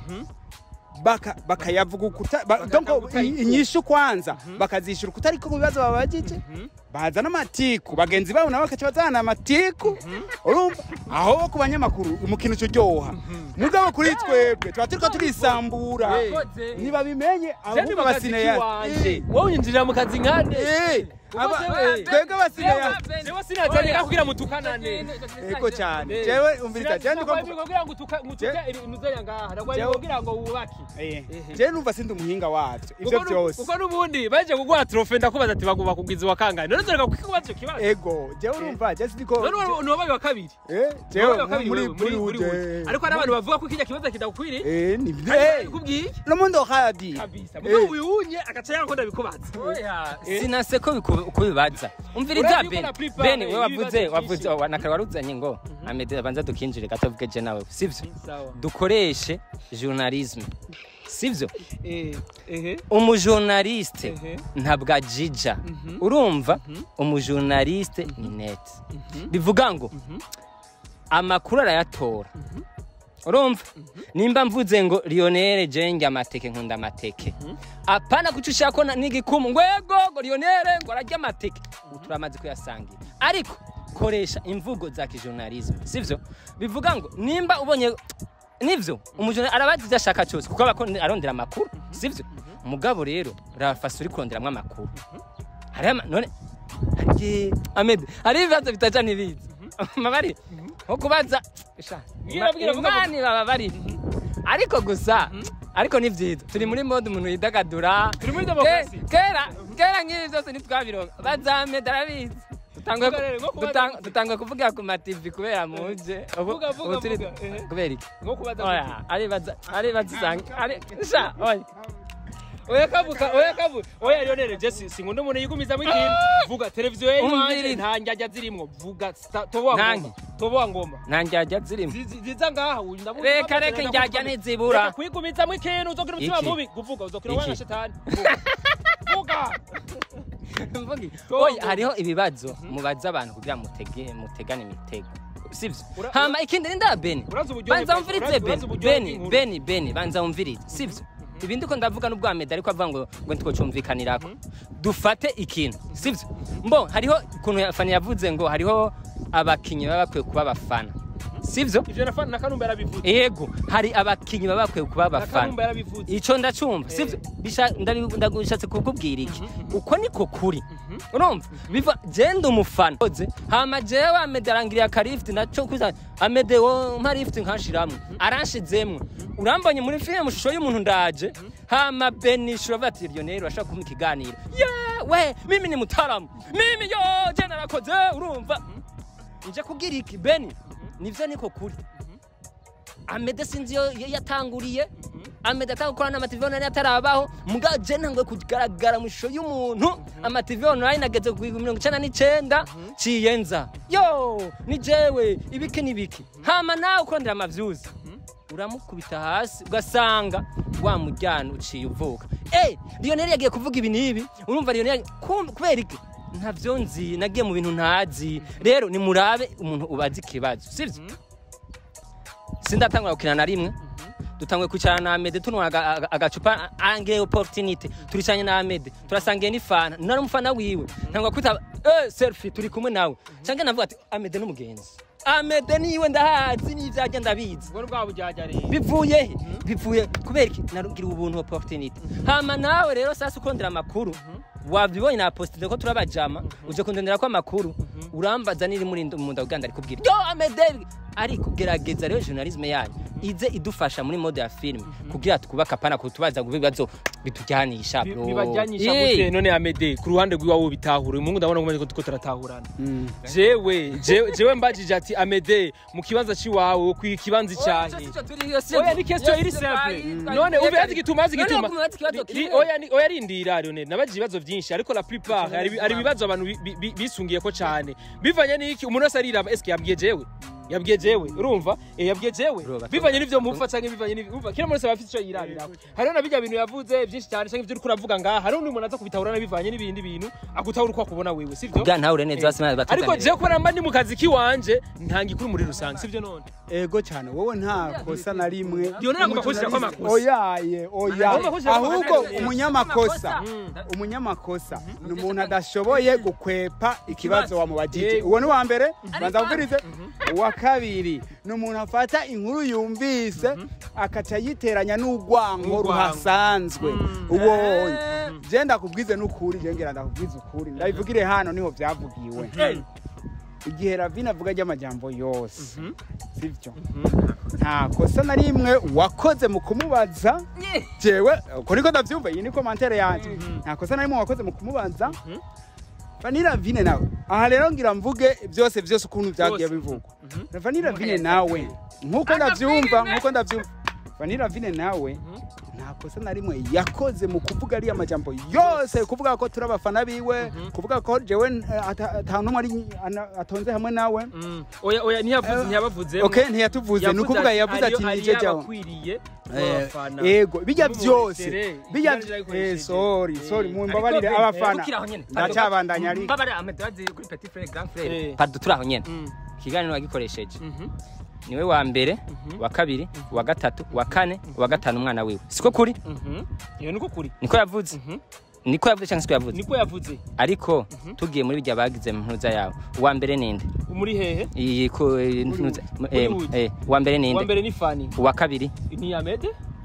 baka bakayavuga ukuta ba- donc i- inyishu kwanza bakazishura ukutariko ku bibazo babajije bazana amatiku bagenzi babo nabo bakaca bazana amatiku urumva aho ku banyamakuru umukino uca uryoha mugabo kuri twebwe tuba turiko turisambura ntibabimenye Je ahubwo ni mu kazi abasineya kiwanje wowe unyinjirira mu kazi nkande aba- jewe- twebwe abasineya jewe sinazandika kugira mutukanane ego cyane jewe umviriza jewe ndiko Sinazandika kugira ngo utuka- ngo utuke Je- ibintu uzenya ngaha nagwa Jewe- kugira ngo wubake Eh, jewe numva sindi umuhinga wavyo ivyo Kuko nu- byose kuko n'ubundi baje kuguha trofe ndakubaza ati baguba kugwiza wa kangahe none zoreka kukubaza icyo kibazo ego jewe urumva jewe sindiko none uwo- ni wabaye wa kabiri Eh, Ni jewe wabaye wa kabiri muri wewe, muri muri uje uje ariko hari abantu bavuga ko kijya kibazo kidakwiriye eh ni Ariko eh kubwiye no mundo hadi kabisa mugo uyunye agaca yango ndabikubaza sinase ko biku- kubibaza umviriza Urazi beni yuko na prepare beni we wavuze ibibazo wavuze byinshi. nakare waruzanye ngo amede abanza dukinjire gato avuge je nawe sivyo sawa dukoreshe journalisme sivyo eh ehe umujournaliste Ehe. ntabwo ajija urumva umujournaliste ni net bivuga ngo amakuru arayatora urumva nimba mvuze ngo lionel jenge amateke nkunda amateke apana kuca ushaka ko na- n'igikumu ngo ego ngo lionel ngo ararya amateke ubu turamaze kuyasangira ariko koresha imvugo za kijournalisme sivyo bivuga ngo nimba ubonye nivyo umujournaliste arabazi ivyo ashaka cyose kuko aba akon- arondera amakuru sivyo umugabo rero rafasi uri kuronderamwo amakuru hariho ama- none hari amede hariho ibibazo bitaja ntibizi mabari nko kubaza Sha, Bwira, bwira, vuga, imani baba bari ariko gusa ariko ni byiza turi muri mode umuntu yidagadura Turi muri demokarasi. Ke- kera kera nk'ibi byose ntitwabironka bazamede arabizi dutangwe Vuga rero, nko kubaza dutang- gute? dutangwe kuvugira ku mativi kubera muje ubu Vuga, vuga, ubu turi vuga, ehe. kubera iki nko kubaza oya gute? aribaza aribaza usanga ari sha oya oya kavuka oya kavu oya Lionel Jesse sinkunda umuntu yigumizamo ikintu vuga televiziyo ye iwanjye Umviriza. nta njyajya zirimwo vuga sta- toboa Nange. ngoma toboa ngoma nta njyajya zirimo Zi- zi- ziza ngaha uyu ndabuzi reka bavuze, reka ndakuvuga. njyajya ntizibura Reka kwigumizamo ikintu uzogira umutima Iki? mubi kuvuga uzokira Iki? wanga shetani Vuga. vuga Mvugi. Togo. oya hariho ibibazo mubaza abantu kugira ngo mutege mutegane imitego sivyo Ura- hama ikindi ni nda beni Urazi uburyohe banza bwa- wumvirize urazi- beni urazi uburyohe beni bw'inkuru. beni beni banza wumvirize sivyo ibi ndiko ndavuga n'ubwa meda ariko avuga ngo ngo ntitwocumvikanirako dufate ikintu sivyo mbo hariho ukuntu fani yavuze ngo hariho abakinyi baba bakwiye kuba abafana sivyo ivyo na na kanumba yarabivuze yego hari abakinyi baba bakwiye kuba na abafana kanumba yarabivuze ico ndacumva sivyo Bisha- ndabi- ndagushatse kukubwira iki uko niko kuri urumva biva jenda umufana Oze, hama jewe amede arangiriye akarifti naco kuza amede wo mpa rifti nkashiramwe aranshizemwo urambonye muri filime mu shusho y'umuntu ndaje hama benishura avuga ati Lionel urashaka kumpa ikiganiro yewe mimi ni mutaramu mimi yo je narakoze urumva nje kugira iki beni nivyo niko kuri amede sinzi yo yo yatanguriye amede atanga gukora n'amativi online atarabaho muga je ntangwe kugaragara mu ishusho y'umuntu amativi online nageze ku mirongo icenda n'icenda ciyenza yo ni jewe ibiki n'ibiki hama nawe ukurondera amavyuzi uramukubita hasi ugasanga wa mujyana uciye uvuka eh Lionel yagiye kuvuga ibi n'ibi urumva Lionel kum- kubera iki ntavyo nzi nagiye mu bintu ntazi rero nimurabe umuntu ubazi ikibazo sivyo sindatangura gukina na rimwe dutangwe kwicarana na Amede tunywa aga- aga- agacupa ange opportunity turicanye na Amede turasangiye n'ifana nari umufana wiwe ntangwa kwita eh selfie turi kumwe nawe canke navuga ati Amede n'umugenzi Amede niwe ndahazi n'ivyajya ndabizi ubwo bwa bujyajya rero bivuye he bivuye kubera iki narugira ubuntu opportunity hama nawe rero sasa ukondera amakuru wabibonye na postide ko turabajama uje kundondera ko amakuru urambaza niri muri mu ndaganda ari kubwira yo amede ariko gerageza rero journalisme yanyu ize idufasha muri mode ya film kugira twubaka pana kutubaza ngo ibibazo bitujyanisha Bi- bro bibajyanisha Eh, gute none amede ku ruhande rw'iwawe bitahura uyu mungu ndabona ko tuko turatahurana jewe jewe jewe mbajije ati amede mu kibanza ciwawe ku kibanza oya, cyane sico turi- iyo sico- oya ni question iyo iri sico simple twari- none twari- ubibaza igituma azi None igituma wakubaza ikibazo Ri- ri- kimwe. oya ni- oya rindira Lionel nabajije ibibazo byinshi ariko la plupart hari hari ibibazo abantu bi- bi- bi- bisungiye ko cyane bivanye n'iki umuntu wese ariraba eske yabwiye jewe yabwiye jewe urumva eh yabwiye jewe Bro, bato- bivanye n'ivyo mupfa canke bivanye n'ivyo umva kila muntu wese aba afite ico yirabiraho hariho na bijya bintu yavuze byinshi cyane canke ivyo uriko uravuga ngaha hariho n'umuntu aza kubitahura bivanye n'ibindi bintu agutahura uko akubona wewe sivyo kugira ntahure neza Eh, basema batuzanire. ariko jewe kubera mba ndi mu kazi kiwanje ntanga ikuru muri rusange sivyo none ego cyane wowe nta kosa na rimwe Lionel agomba kushirako amakosa. oyaye oya Agomba kushirako ahubwo amakosa. umunyamakosa Mm. umunyamakosa ni umuntu adashoboye gukwepa ikibazo wamubajije Yego. uwo ni uwa mbere banza wumvirize uwa kabiri ni umuntu afata inkuru yumvise akaca yiteranya n'urwango N'urwango. ruhasanzwe Mm. uwo Eh. je ndakubwize n'ukuri je ngira ndakubwize ukuri ndabivugire hano niho byavugiwe Eh. igihe ravina avuga ry'amajambo yose Mhm. sivyo nta kosa na rimwe wakoze mu kumubaza Nye. jewe uko niko ndavyumva iyi ni komantere yanje Mhm. nta kosa na rimwe wakoze mu kumubaza vanira vine nawe aha rero ngira mvuge byose byose ukuntu byagiye Byose. bivugwa Mhm. vanira vine nawe nkuko ndavyumva nkuko ndavyumva vanira vine nawe nta kosa na rimwe yakoze mu kuvuga ariya majambo yose kuvuga ko turi abafana biwe kuvuga ko jewe eh, ata ata numwe ari ana- atonze hamwe nawe Mm. oya oya ntiyavuze ntiyabavuze okay ntiyatuvuze ni ukuvuga yavuze ati nije jawe akwiriye Eh, abafana yego bijya byose Mumurekere, bijya ikiganiro yarayikoresheje. eh sorry sorry Eh, mumbabarire ariko- abafana tukiri aho nyene. ndacabandanya ari mbabare amadazi kuri petit frere grand frere Eh. pardon turi aho nyene Mm. ikiganiro wagikoresheje Mhm. niwe wa mbere wa kabiri wa gatatu wa kane wa gatanu umwana wiwe siko kuri Mhm. iyo niko kuri niko yavuze Mhm. niko yavuze cyangwa siko yavuze niko yavuze ariko tugiye muri bijya bagize mu ntuza yawe uwa mbere ninde muri hehe iyi ko eh, ntuza eh, Hollywood. eh, uwa mbere uwa ninde mbere ni fani uwa kabiri ni amede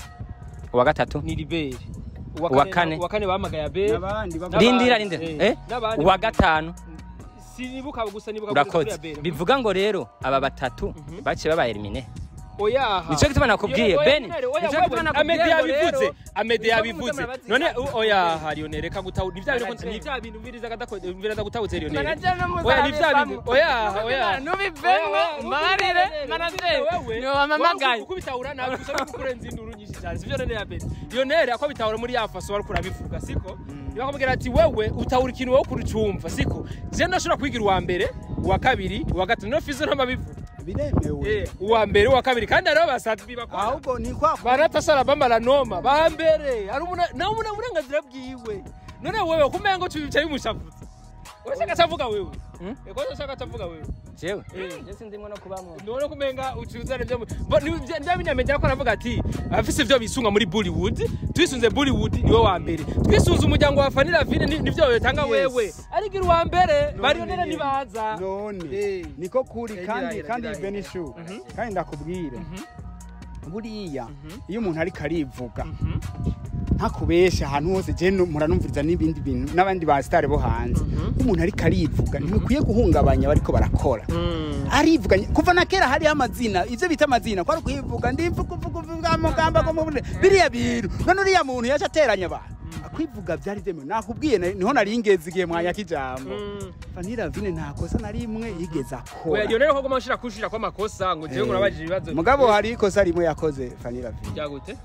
uwa gatatu ni liberi Uwa kane. uwa kane bahamagaye abere n'abandi bavuga- N'abandi, rindira rindira eh, eh n'abandi. uwa gatanu sinibuka gusa nibuka kuri urakoze Abel. bivuga ngo rero aba batatu Mhm. baciye baba elimine oyaha Nico gituma nakubwiye, Yo, oya, Ben. Lionel, oya, Nico wewe, gituma nakubwiye Amede ngo yabivuze rero, amede nico yabivuze gituma nabazi- none u- oyaha Lionel reka gutahu ni bya bintu Manager. ni bya bintu mbiriza kadakode mbiriza gutahutse Lionel Manager no oya ni bya bintu muzabivamwo. oyaha oyaha Nubivemwo, mbarire, manager. Niwe wamamagaye. uko bitahura nawe gusa no kurenza induru nyinshi cyane sivyo none ya Ben Lionel ako bitahura muri ya faso wari kurabivuga siko niba kumubwira ati wewe utahura ikintu wowe kurucumva siko je ndashobora kwigira uwa mbere uwa kabiri uwa gatatu no fizo ntamabivuga biremewe Eh, uwa mbere uwa kabiri kandi hariho basatbi bakora ahubwo ni kwa baratasara bambara noma ba mbere ari umuna nawe umuna uburenganzira bwiwe none wewe kumenya ngo tubicaye umushavuzi washaka atavuga wewe Hmm? ego washaka atavuga wewe jewe Eh. je sindimwo no kubamwo none kumenga ucuzane byo ndabinyamenya ko aravuga ati abafise ivyo bisunga muri Bollywood twisunze Bollywood niwe wa mbere twisunze umuryango wa Fanny Lavine ni- nivyo yotanga Yes. wewe arigira uwa mbere None barionera nyene. nibaza none Eh. niko kuri Eh, kandi birahera, kandi birahera. benishu kandi ndakubwire buriya iyo umuntu ariko arivuga ntakubesha ahantu hose je no- muranumviriza n'ibindi bintu n'abandi ba sitari bo hanze iyo umuntu ariko arivuga ntibikwiye guhungabanya bariko barakora arivuga kuva na kera hariho amazina ivyo bita amazina kwari kuyivuga ndivuga uvuga uvuga amagambo agomba biriya bintu none uriya muntu yaje ateranya abantu akwivuga byari byemewe nakubwiye na- niho nari ngeze igihe mwanyaka ijambo vanira vine nta kosa na rimwe yigeze oya akora Lionel ko goma ushira kushira kwa makosa ngo jewe ngurabajije ibibazo mugabo hari ikosa rimwe yakoze vanira vine byagute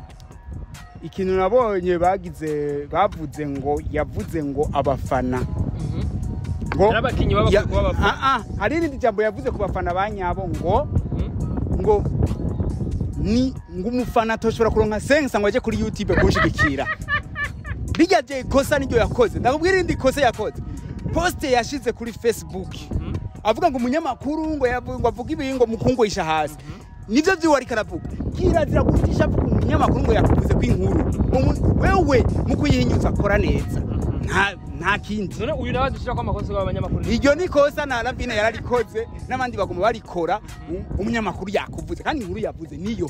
ikintu nabonye bagize bavuze ngo yavuze ngo abafana ngo N'abakinyi baba- ya- b'abafana. Ah, ah, hari irindi jambo yavuze ku bafana ba nyabo ngo ngo ni ngo umufana atoshobora kuronka sensa ngo aje kuri youtube kunshigikira rijya je ikosa niryo yakoze ndakubwira irindi kosa yakoze poste yashize kuri facebook avuga ngo umunyamakuru ngo yavu- ngo avuga ibi ngo mukungwisha hasi nivyo vyiwe ariko aravuga kirazira gutisha avuga umunyamakuru ngo yakuvuze ko inkuru Umu- wewe mu kuyihinyuza akora neza nta nta kindi none uyu nawe dushira kwa makosa y'abanyamakuru iryo ni kosa na ravine yararikoze n'abandi bagomba barikora u- umunyamakuru yakuvuze kandi inkuru yavuze niyo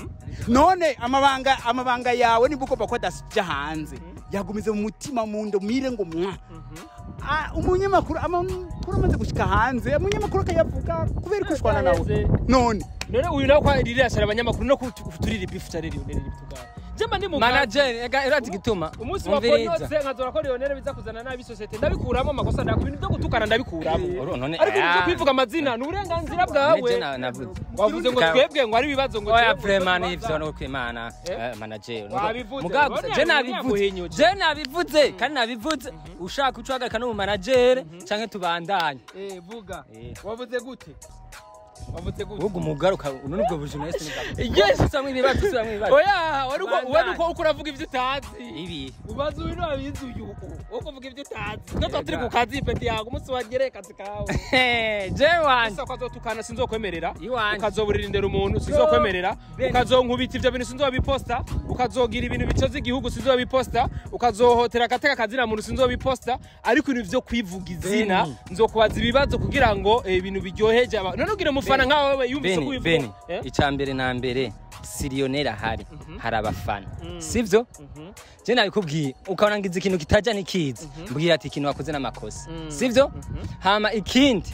none amabanga amabanga yawe nimba ugomba ko adasija hanze yagumize mu mutima mu ndo mire ngo mwa Ah, umunyamakuru amakuru amaze gushika hanze umunyamakuru akayavuga kubera kushwana nawe Yaheze. none none uyu nawe kwa ririra shara abanyamakuru no kuturira ibifu cyane Lionel bitugara jema ndi mu manager ega irazi gituma umunsi wa umviriza ponotse nkazora ko Lionel biza kuzana nabi societe ndabikuramo amakosa ndako ibintu byo gutukana ndabikuramo Uru- none- ariko ibintu byo ah. kwivuga amazina ni uburenganzira Nije bwawe na- navuze wavuze ngo Ka- twebwe ngo ari ibibazo ngo oya twebwe vraiment tubaza. nivyo no kwimana Eh? eh, manager Wabivuze, mugabo none je yabivuze, nabivuze yaguhinyuje. je nabivuze kandi nabivuze ushaka ucagarika no mu manager canke tubandanye eh vuga Eh. wavuze gute wavuze gute ubwo umugaruka uno nubwo bujournalist ni Yes. usubamwo ibibazo usubamwo ibibazo oya wari uko Bandanye. wari uko uko uravuga ibyo utazi ibi ubaza uyu nabizi uyu wo kuvuga ibyo utazi twe turi ku kazi peti yawe umunsi wagere kazi kawe je wanje ese ukazotukana sinzokwemerera Iwanje. ukazoburira indero umuntu sinzokwemerera Ben. ukazonkubita ivyo bintu sinzobiposta ukazogira ibintu bicoza igihugu sinzobiposta ukazohotera agateka kazina muntu sinzobiposta ariko ibintu vyo kwivuga izina Beni. nzokubaza ibibazo kugira ngo eh, ibintu biryoheje abantu none ugire umufana nkawe wewe yumvise ko beni wivuga beni Eh? icya mbere na mbere siriyoneri ahari hari abafana Mm. sibyo Mhm. je nabikubwiye ukabona ngize ikintu kitajya n'ikizi mbwira ati ikintu wakoze n'amakosa Mm. sibyo hama ikindi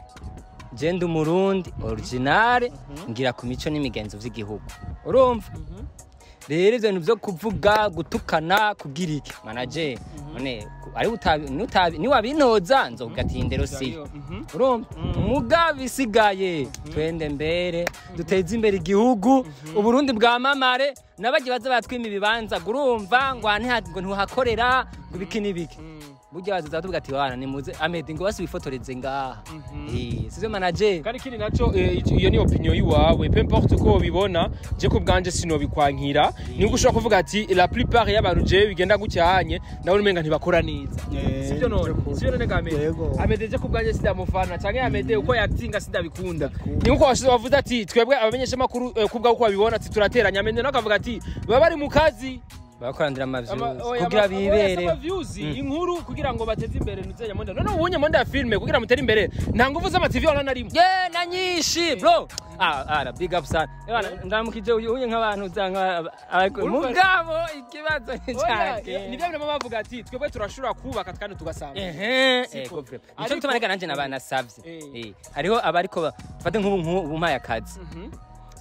je ndi umurundi originale ngira ku mico n'imigenzo vy'igihugu urumva rero ivyo bintu vyo kuvuga gutukana kugira iki manaje none ku- ari utabi nutabi niwabinoza nzovuga ati indero si Mhm. urumva muga bisigaye twende mbere duteze imbere igihugu uburundi bwamamare n'abagiye baza batwima ibibanza ngo urumva ngo aha ntiha- ngo ntuhakorera ngo ibiki n'ibiki burya bazaza batuvuga ati wana nimuze amedi ngo basi wifotoreze ngaha Eh, sivyo manaje kandi ikindi naco eh, ico- iyo ni opinion yiwawe peu importe uko wobibona je ku bwanje sinobikwankira nibwo ushobora kuvuga ati la plupart y'abantu jewe bigenda gucyahanye nawe umenga ntibakora neza Eh, sivyo none nivyo sivyo none gamede Yego. amede je ku bwanje sindamufana canke amede uko yaktinga sindabikunda Ndabikunda. ni nkuko washize wavuze ati twebwe abamenyesha makuru ku bwawe uko babibona ati turateranya amede nawe akavuga ati baba bari mu kazi barakorandira Ama- amaviews oya, kugira ama- oya, bibere saba views, inkuru kugira ngo bateze imbere nuzenya monde none ubunye monde ya filme kugira mutere imbere nta nguvu z'amativi wana na rimwe ye na nyinshi bro ah ara big up sana Ewana, ndamukije uyu uyu nk'abantu usanga Urumva- mugabo ikibazo ni Oya, cyanjye ni byo bintu baba bavuga ati twebwe turashobora kubaka kandi tugasanga ehe Siko. ego vre Ariko- nicyo gituma reka nanjye nabanasavye Eh. Eh, hariho abariko ba- fate nk'ubu nk'ubu mpaye akazi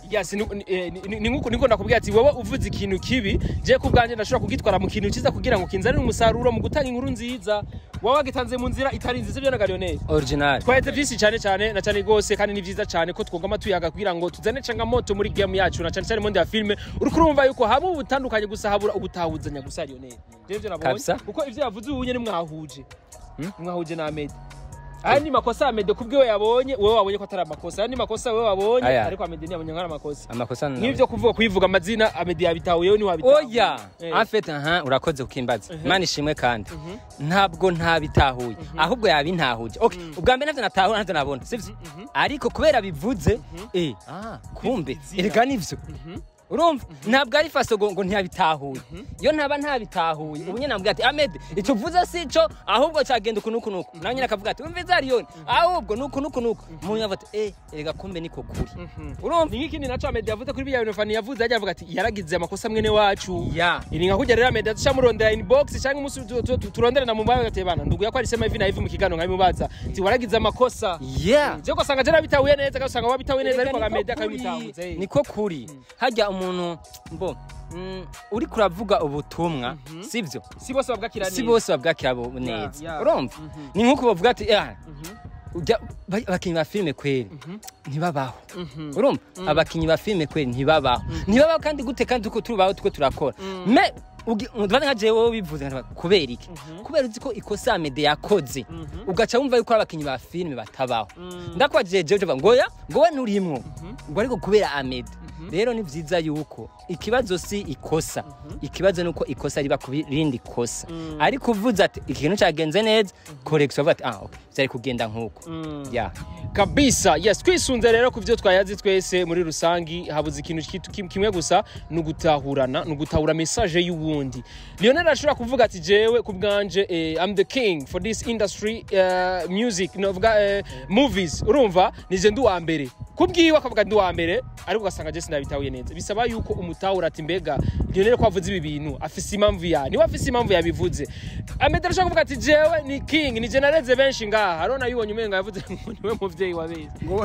yes ni- ni- eh, ni- ni nkuko niko nakubwira ati wowe uvuze ikintu kibi je ku bwanjye ndashobora kugitwara mu kintu cyiza kugira ngo kinzanire umusaruro mu gutanga inkuru nziza wowe wagitanze mu nzira itari nziza byo na Lionel original twaheze byinshi cyane cyane na cyane rwose kandi ni byiza cyane ko twogama tuyaga kugira ngo tuzane changamoto muri game yacu na cyane cyane monde ya filme uri kurumva yuko haba ubutandukanye gusa habura ubutahuzanya gusa Lionel je byo nabonye Kabisa. kuko ivyo yavuze ubu nyene mwahuje mwahuje na Ahmed aya ni makosa Ahmed kubwiwe yabonye wowe wabonye ko atari amakosa aya ni makosa wowe wabonye Aya. ariko Ahmed ntiyabonye nk'ari amakosa amakosa ni nk'ivyo kuvuga kuyivuga amazina Ahmed yabitahuyeho ni wabitahuye oya Eh. afete aha urakoze ukimbaza imana ishimwe kandi ntabwo ntabitahuye ahubwo yabintahuje okay ubwa mbere navyo natahura navyo nabona sivyo ariko kubera bivuze eh ah kumbe erega nivyo urumva ntabwo ari faso ngo ngo ntiyabitahuye iyo ntaba ntabitahuye ubu nyine nambwira ati Ahmed icyo uvuze si cyo ahubwo cyagenda uku nuku nuku nawe nyine akavuga ati umva izariyoni ahubwo nuku nuku nuku umuntu yavuga ati eh erega kumbe niko kuri urumva ni nk'ikindi naco Ahmed yavuze kuri bya bintu Fani yavuze yajya avuga ati yaragize amakosa mwene wacu ya iri nka kujya rero Ahmed aca murondera inbox cyangwa umunsi tu- tu- tu- turonderana mu mbaye gateye bana ndugu yako arisema hivi na hivi mu kiganiro nkabimubaza ati waragize amakosa yeah je ko sanga je nabitahuye neza kandi usanga wabitahuye neza ariko Erega Ahmed niko akabimutahuza kuri. niko kuri hajya umuntu mbo mm, uri kuravuga ubutumwa sibyo si bose babwakira si bose babwakira bo neza yeah. urumva ni nk'uko bavuga ati "Ah, ujya- ba- abakinnyi ba filime kweri ntibabaho urumva abakinnyi ba filime kweri ntibabaho ntibabaho kandi gute kandi uko tubaho tuko turakora me ugi- ndabona nka jewe wowe bivuze nkavuga, kubera iki kubera uzi ko ikosa mede yakoze ugaca wumva yuko ari abakinnyi ba filime batabaho ndakwajije jewe uvuga ngo ya ngo we nturimwo ngo ariko kubera amede rero ni byiza yuko ikibazo si ikosa ikibazo ni uko ikosa riba ku rindi kosa ariko uvuze ati ikintu cyagenze neza korekisi bavuga ati ah okay byari kugenda nk'uko ya kabisa yes twisunze rero ku byo twayazi twese muri rusangi habuze ikintu kitu- kim- kimwe gusa ni ugutahurana ni ugutahura message y'uwundi lionel ashobora kuvuga ati jewe ku bwanje eh, i'm the king for this industry uh, music novuga uh, movies urumva nije ndi uwa mbere kubwiwe akavuga ndi uwa mbere ariko ugasanga je sinabitahuye neza bisaba yuko umutahura ati mbega lionel ko avuze ibi bintu afise impamvu ya niwe afise impamvu yabivuze amede arashobora kuvuga ati jewe ni king nije nareze benshi ngaha arona yibonye umenga yavuze ngo niwe muvyeyi wa benshi ngo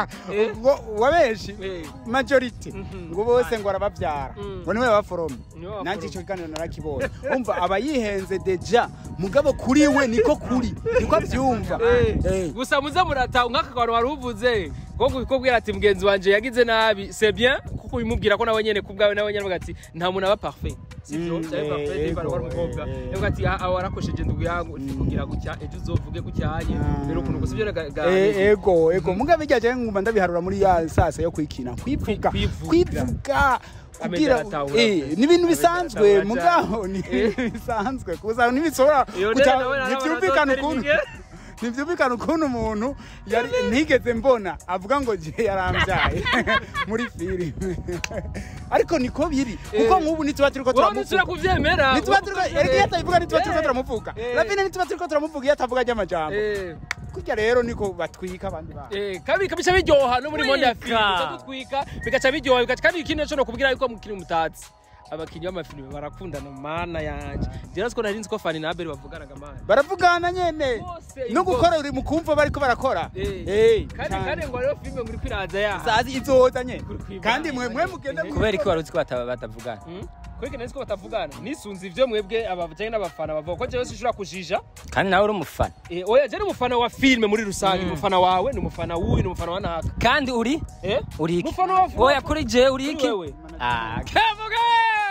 ngo wa benshi Eh. majority ngo bose ngo arababyara Mm. ngo niwe baforome Niwe baforome. nanjye icyo kiganiro narakibonye umva aba yihenze deja mugabo kuri we niko kuri niko abyumva Eh. gusa muze murata nk'aka kantu wari uvuze ko kubwira ati mugenzi wanje yagize nabi c'est bien kuko ubimubwira ko nawe nyene kubwawe nawe nyene avuga ati nta muntu aba parfait sivyo Mm, cyari eh, parfait yego, niba ari umukobwa eh, eh. yavuga ati ah ah, warakosheje ndugu yangu kugira gutya ejo uzovuge gucyanye Ah. rero ukuntu gusa ibyo ga Eh, ego ego mugabe ijya ngumva ndabiharura muri ya sasa yo kwikina kwivuga Kwivuga. kwivuga kugira aratahura eh pe. ni ibintu Amede bisanzwe aratahura mugaho ni ibintu bisanzwe kuza ntibishobora guca- ntibyumvikana ukuntu ntibyumvikana ukuntu umuntu yari ntigeze mbona avuga ngo je yarambyaye muri filime ariko niko biri kuko Eh. nk'ubu ntituba turiko wowe ntusubira turamuvuga kuvyemera ntituba turiko erega iyo atabivuga ntituba turiko Eh. turamuvuga Eh. ravine ntituba turiko turamuvuga iyo atavuga ry'amajambo Eh. kurya rero niko batwika abandi bantu Eh, kabi kabisa biryoha no muri monde ya Twika. filime uca dutwika bigaca biryoha bigaca kandi ikindi naco nokubwira yuko mukiri mutatsi abakinnyi b'amafilime barakundana mana yanje je natwe nari nzi ko Fanny na Abel bavuganaga mana baravugana nyene Bose, no ingo- gukora uri mukumva bariko barakora Eh. Eh, kandi cyane. kandi ngo rero filime muri kwiraza ya sazi izoza nyene Kuri kwibana. kandi mwe mwe mugenda Eh. kubera ko wari uzi ko bataba- batavugana kweke nari ko batavugana nisunze ivyo mwebwe abajanye n'abafana bavuga ko jewe sinshobora kujija kandi nawe uri umufana Eh, oya je ni umufana wa filime muri rusange ni umufana wawe ni umufana w'uyu ni umufana wa naka kandi uri eh uri iki umufana wa oya kuri je uri iki wewe ah kevuge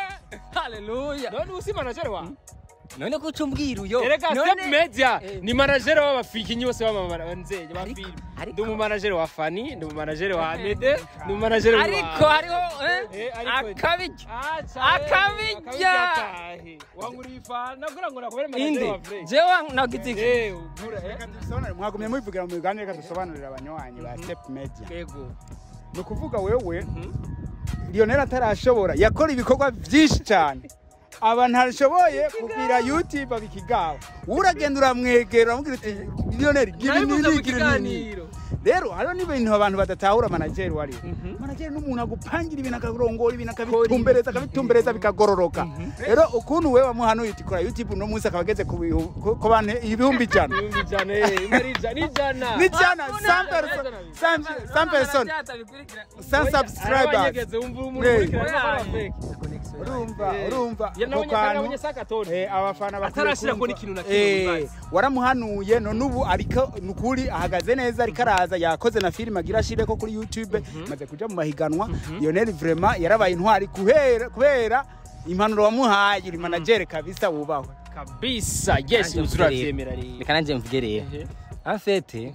haleluya none usi manager wa none ko ucumbwira uyo Erega None- Step Media Eh. ni manager w'abafikinyi bose b'amabanzeye ba Ariko- filime ariko- ndi umumanager wa Fanny ndi umumanager wa Amede ndi umumanager wa ariko hariho eh, Eh, ariko- akabiryo Acha, Akabijya. akabijya kahe. wanguriye ifana kugira ngo nakubere manager indi wa Frey jewe nagize iki eh ugura eh Reka dusobanure, mwagumye mubivugira mu biganiro reka dusobanurira abanywanyi ba step media yego ni ukuvuga wewe lionel atarashobora yakora ibikorwa byinshi cyane aba ntashoboye kubwira youtube abikigaba uragenda uramwegera uramubwira uti lionel gira nabivuze mu nini gira nini kiganiro rero hariho n'ibintu abantu badatahura manageri wariwe manageri n'umuntu agupangira ibintu akarongora ibintu akabitumbereza akabitumbereza bikagororoka rero ukuntu we wamuhanuye uti kora youtube uno munsi akaba ageze ku bihu- ku- ku bantu ibihumbi ijana ibihumbi ijana eh, imwe ari ijana n'ijana n'ijana sam person sam sam person sam subscribers arabanyegeze wumva umuntu Eh. ukurikirana ko ari fake. urumva Eh. urumva Ya ako nabonye kandi kantu nabonye sakatoni Eh, abafana bakwiye Atarashira kumva. ngo n'ikintu na kimwe Eh, muzazi. waramuhanuye none ubu ariko nukuri ahagaze neza ariko araza yakoze na filime agira ashire ko kuri youtube maze kuja mu mahiganwa lionel vraiment yarabaye intwari kubera kubera impanuro wamuhaye uri manager kabisa wubahwe kabisa yes Nanjye turabyemera rero reka nanjye mvuge rero Ehe. afete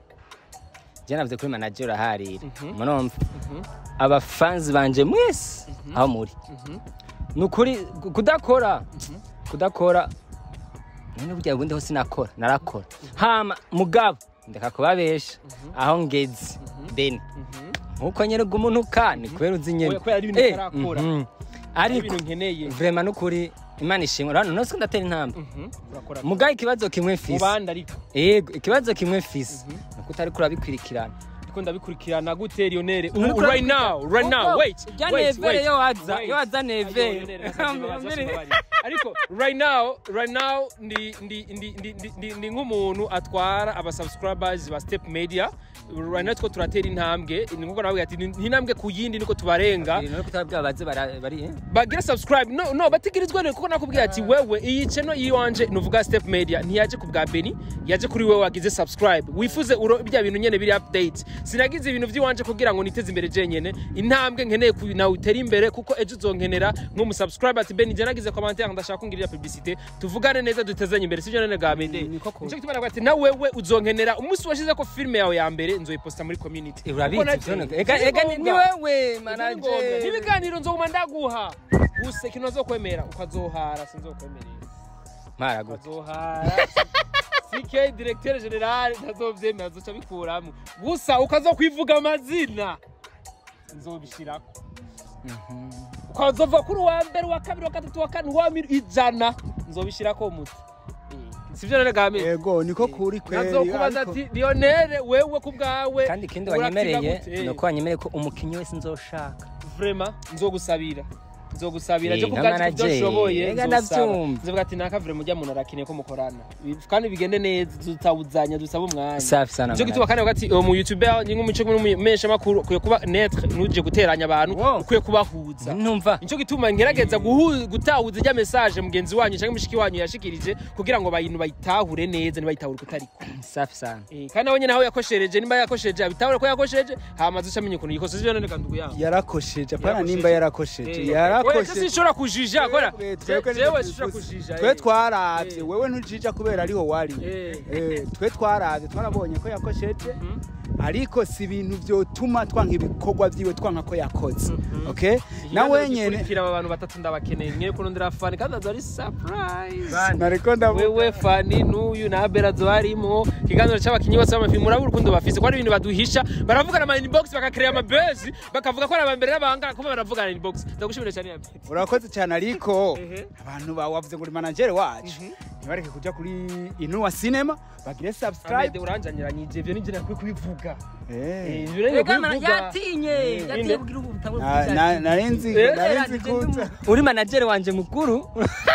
je navuze kuri manager uraharira murumva abafanzi banje mwese aho muri ni ukuri ku- kudakora kudakora none burya bundi ho sinakora narakora hama mugabo ndeka kubabesha aho ngeze bene nkuko nyerega umuntu ka ni kubera uzi nyene Oya, kubera ari ibintu Eh, utarakora. mhm. ari ariko ibintu nkeneye vrema nukuri imana ishimwe urabona nose ndatera intambwe Mhm. urakora mugaye ikibazo kimwe mu mfise bandi ariko yego ikibazo kimwe mfise nuko utariko urabikurikirana ariko ndabikurikirana gute Lionel Uriko Ubu, right now right now Kuko wait ujya wait, nevere wait, yo waza wait. yo waza nevere Ayo, Lionel, nasabye imbabazi, nasabye imbabazi. ariko right now right now ndi ndi ndi ndi ndi ndi ndi nk'umuntu atwara aba subscribers ba step media right now two turatera intambwe ni nkuko nawe ati ni intambwe ku yindi niko tubarenga none kutabwira baze bara- bari eh? bagira subscribe no no bategerezwa rero kuko nakubwiye ati wewe iyi channel yiwanje nuvuga step media ntiyaje ku bwa Beni yaje kuri wewe wagize subscribe wifuze uro bya bintu nyene biri update sinagize ibintu by'iwanje kugira ngo niteze imbere jenyene intambwe nkeneye ku nawe utere imbere kuko ejo uzonkenera nk'umu subscribe ati Beni je nagize commentaire ndashaka kungirira publicité tuvugane neza dutezanye imbere sivyo nene ga Beni niko kuri. nico gituma navuga ati na wewe uzonkenera umunsi washize ko filme yawe ya mbere nzoyiposta muri community Eh, urabizi Kuko ivyo naje- none- ega ega ni- ni ngombwa. wewe manager n'ibiganiro nzoguma ndaguha gusa ikintu azokwemera ukazohara sinzokwemerera mara gute ukazohara ck directeur general ntazovyemera azoca bikuramo gusa ukazokwivuga amazina nzobishirako ukazova kuri uwa mbere uwa kabiri uwa gatatu uwa kane uwa miri ijana nzobishirako muti sivyo none gamije yego niko kuri kweli nazokubaza ariko- ati lionere wewe ku bwawe kandi ikindi urakina wanyemereye gute? ni uko wanyemereye ko umukinnyi wese nzoshaka vrema nzogusabira nzogusabira Eh, je nka kubwacu manager, kuvyoshoboye ega nzosaba ndavyumva. nzovuga ati naka vrema ujya muntu arakeneye ko mukorana kandi bigende neza tutawuzanya dusaba umwanya safi sana Nico gituma kandi bagati mu YouTuber ni nk'umuco n'umumenyesha makuru ukwiye kuba netre nuje guteranya abantu Wow. ukwiye kubahuza ntumva Nico gituma ngerageza guhu- gutahuza ijya message mugenzi wanyu cyangwa mushiki wanyu yashikirije kugira ngo bayintu bayitahure neza ntibayitahure kutariko safi sana Eh, kandi nabonye naho yakoshereje nimba yakosheje abitahure ko yakosheje hama azoca amenya ukuntu yikosoje ibyo none kandugu yaho yarakosheje apana Yarakosheje. nimba yarakosheje Eh, oya, yarakosheje sinshobora kujija kora Twebwe- twebwe jewe nibyo sinshobora twifuza. kujija twe eh. twaravye Eh. wewe ntujija kubera ariho wari Eh. Eh, twe twaravye twarabonye ko yakosheje ariko si ibintu vyotuma twanka ibikorwa vyiwe twanka ko yakoze okay nawe nyene Ikiganiro aba bantu batatu ndabakeneye mwe kurondera fani kandi azo ari surprise nariko ndavuga wewe fani n'uyu na abera azo harimo ikiganiro c'abakinyi bose b'amafilmu urabura urukundo bafise ko ari ibintu baduhisha baravugana ama inbox bakakrera amabezi bakavuga ko ari abambere n'abanga kuba baravugana inbox ndagushimira cyane ya Betty. urakoze cyane ariko Ehe. abantu ba- wavuze ngo uri manager wacu ntibareke kuja kuri inuwa cinema bagire subscribe Amede uranjanyiranyije ivyo nivyo nakwiye kubivuga Eh, Eh. ivyo rero Ega nakwiye mana- kubivuga yatinye yatinye Inde. kugira ubutabo Na- na- narinzi Eh. narinzi kuza uri manager wanje mukuru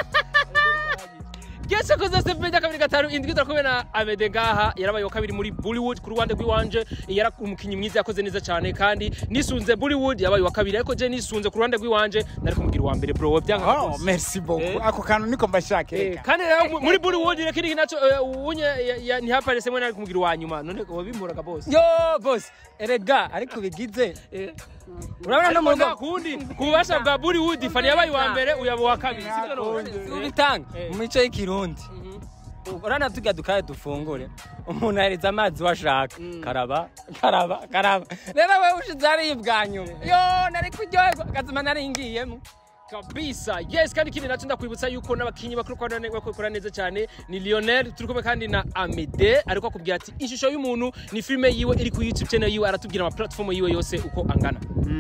Gese koze Step Media kabiri gatanu indwi turakumwe na Amede ngaha yarabaye wa kabiri muri Bollywood ku ruhande rw'iwanje yara umukinyi mwiza yakoze neza cyane kandi nisunze Bollywood yabaye wa kabiri ariko je nisunze ku ruhande rw'iwanje nari kumubwira uwa mbere bro byanga oh rwose. merci beaucoup Eh. ako kantu niko mbashaka Eh, reka. kandi rero mu- muri Bollywood reka iki naco eh, unye ya- ya- ntihaparese mwe nari kumubwira uwa nyuma none wabimuraga boss yo boss erega ariko bigize Eh. urabona no mu Ariko rugo nta kundi ku bubasha bwa Bollywood fani yabaye uwa mbere uyaba uwa kabiri sibyo none ubitanga Eh. mu mico y'ikirundi urana tuga dukaye dufungure umuntu ahereza amazi washaka karaba karaba karaba rero wewe ushize hariya bwa nyuma yo nari kuryoherwa akazima nari ngiyemo kabisa yes kandi ikindi nacyo ndakwibutsa yuko n'abakinnyi bakora neza cyane ni lionel turi kumwe kandi na amede ariko akubwira ati ishusho y'umuntu ni filime yiwe iri ku youtube channel yiwe aratubwira ama platform yiwe yose uko angana Mm,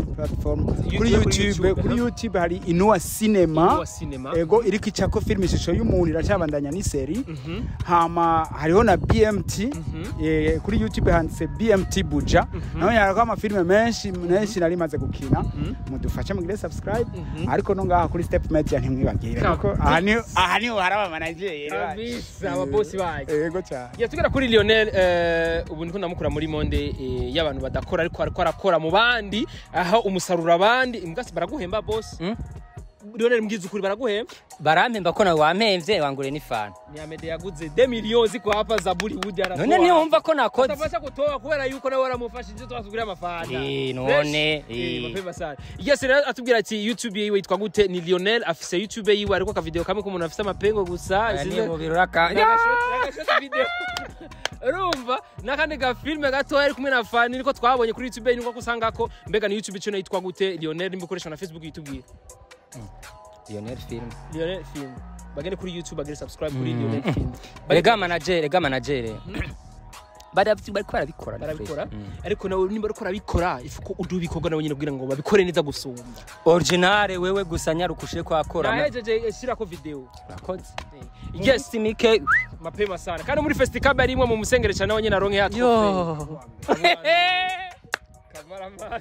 platform YouTube, kuri kuri youtube YouTube, kuri aha. youtube hari inuwa cinema Inuwa Cinema. ego iriko icako film ishusho y'umuntu iracabandanya n'iseri hama hariho na bmt eh, kuri youtube handitse bmt buja naho yarako amafilime menshi menshi nari maze gukina mudufashe mugire subscribe ariko no ngaha kuri step media ntimwibagire kuko aha ni aha niho hari abamanageri Kabisa, ababosi bacu. ego cyane Ya tugera kuri Lionel eh, ubu ndiko ndamukura muri monde eh, y'abantu badakora ariko ariko arakora mu bandi aho umusaruro abandi imbwasi baraguhemba boss Mm? Lionel mbwiza ukuri baraguhemba barampemba ko nawe wampemvye wangure n'ifana ni Amede yaguze 2 millions ziko hapa za Bollywood aratoa none ntiwumva ko nakoze atafasha kutoa kubera yuko nawe waramufashije twasubira amafana Eh, none, eh eh. mapema sana yes rero atubwira ati YouTube yiwe yitwa gute ni Lionel afise YouTube yiwe ariko akavideo kamwe k'umuntu afise amapengo gusa Aya isize- ni mu birura ka Nagashoti video. urumva n'akandi gafilme gatoya ari kumwe na fani niko twabonye kuri youtube niko usanga ko mbega ni youtube channel yitwa gute lionel nimba ukoresha na facebook yitubwira Lionel film lionel film bagende kuri youtube bagende subscribe kuri lionel film rega manager rega manager bari bariko barabikora barabikora Mm. ariko nawe nimba uriko urabikora ifuko udu bikorwa nawe nyine kugira ngo babikore neza gusumba original wewe gusa nyarukushe ko akora nahejeje shirako video urakoze yes mike mapema sana kandi muri festicab ari imwe mu musengere cyane nawe nyine aronke yatwo yo Kamarampaka.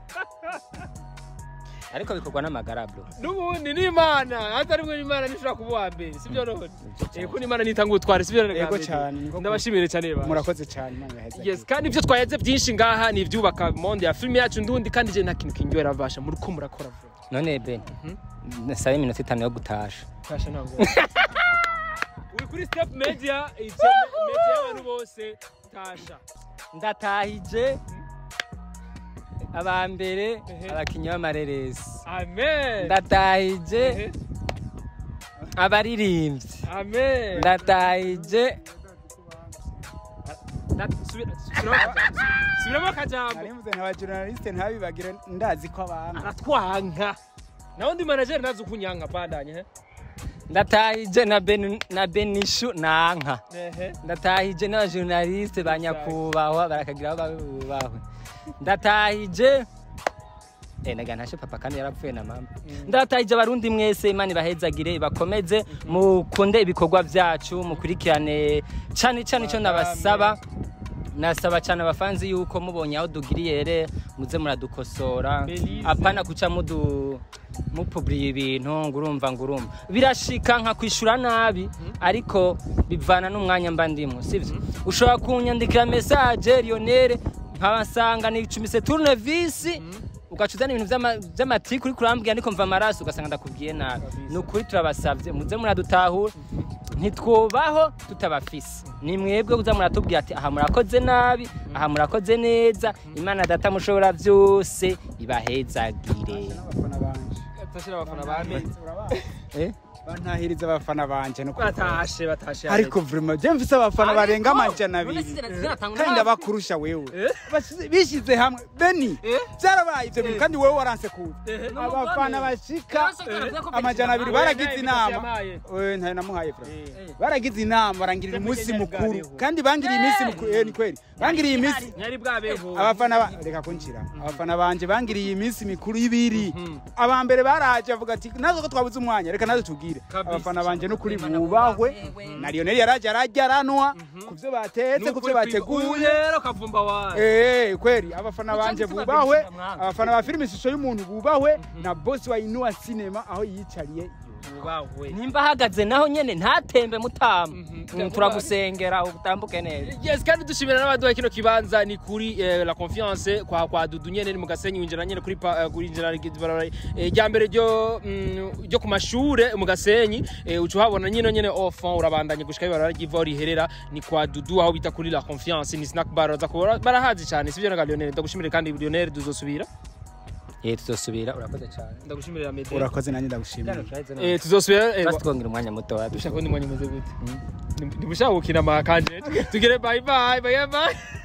ariko bikorwa n'amagara bro n'ubundi ni imana hatari mwe imana ntishobora kuba uwa mbere sibyo none eh ko n'imana nitanga ubutware sibyo none Yego cyane, niko ndabashimire cyane ba murakoze cyane Imana ibaheze. yes kandi ibyo twaheze byinshi ngaha ni ibyubaka monde ya filime yacu ndundi kandi je nta kintu kinyohera basha muri ko murakora vuba none ben nasabe iminota itanu yo gutasha tasha ntabwo uri kuri step media ije media y'abantu bose tasha ndatahije abambere Ehe. abakinyi b'amareresi amen ndatahije Ehe. abaririmbyi amen ndatahije Da- subira- subiramo akajambo. subiramo akajambo narivuze nta journaliste ntabibagire ndazi ko abantu aratwanka nawe ndi manager nazi ukunyanka bandanye he ndatahije na Ben- na benishu nanka ehe ndatahije n'abajournaliste ba nyakubahwa barakagira aho bubahwe ndatahije Eh, naga ntashe papa kandi yarapfuye na mama ndatahije abarundi mwese imana ibahezagire bakomeze mukunde ibikorwa byacu mukurikirane cyane cyane icyo nabasaba nasaba cyane abafanzi yuko mubonye aho dugiriyere muze muradukosora Belize. apana kuca mudu mupuburiye ibintu ngurumva ngurumva birashika nka kwishura nabi ariko bivana n'umwanya mba ndimo sivyo ushobora kunyandikira message Lionel nkabasanga nicumise tournevis ugaca uzana ibintu vy'ama- vy'amatiku uriko urambwira ndiko mva amaraso ugasanga ndakubwiye nabi ni ukuri turabasavye muze muradutahura ntitwubaho tutabafise ni mwebwe kuza muratubwira ati aha murakoze nabi aha murakoze neza imana data mushobora vyose ibahezagire n'abafana banje tashira abafana ba me eh? bantahiriza abafana banje no kuvuga. batashe batashe ariko vraiment je mfise abafana barenga amajana abiri kandi ndabakurusha wewe Bashyize- bishyize hamwe beni Eh? byarabaye ibyo bintu kandi wowe waranse kuza Eh. abafana bashika amajana abiri baragize inama Eh, ntayo namuhaye fra baragize inama barangirira umunsi mukuru kandi bangiriye iminsi mukuru eh ni kweli bangiriye iminsi nyari bwabeho abafana ba reka kunshira abafana banje bangiriye iminsi mikuru ibiri aba mbere baraje avuga ati nazo ko twabuze umwanya reka nazo tubwire Kabisa. abafana banje n'ukuri bubahwe na Lionel yaraje arajya aranwa ku byo batetse ku byo bateguye rero kavumba wawe Eh, kweli abafana banje mfite bubahwe babiri mwanga. abafana ba filime ishusho y'umuntu bubahwe na boss wa Inua Cinema aho yicariye ubawe nimba ahagaze naho nyene ntatembe mutama Mhm. Mm, turagusengera utambuke neza yes kandi dushimira n'abaduha kino kibanza ni kuri eh, la confiance kwa kwa dudu nyene ni mu gasenyi winjira nyene kuri pa- eh, kuri injira barabara rya mbere ryo mm, ryo ku mashure mu gasenyi eh, uca uhabona nyine nyene enfant urabandanye gushika ibarara ry'iva riherera ni kwa dudu aho bita kuri la confiance ni snack bar baza kubara barahazi cyane sivyo na Lionel ndagushimire kandi Lionel duzosubira eh tuzosubira urakoze cyane ndagushimira Mede urakoze nanjye ndagushimira eh tuzosubira eh, basi twongera umwanya muto wapi dushaka undi mwanya umeze gute ntibushaka gukina amakanje tugire bye bye bye bye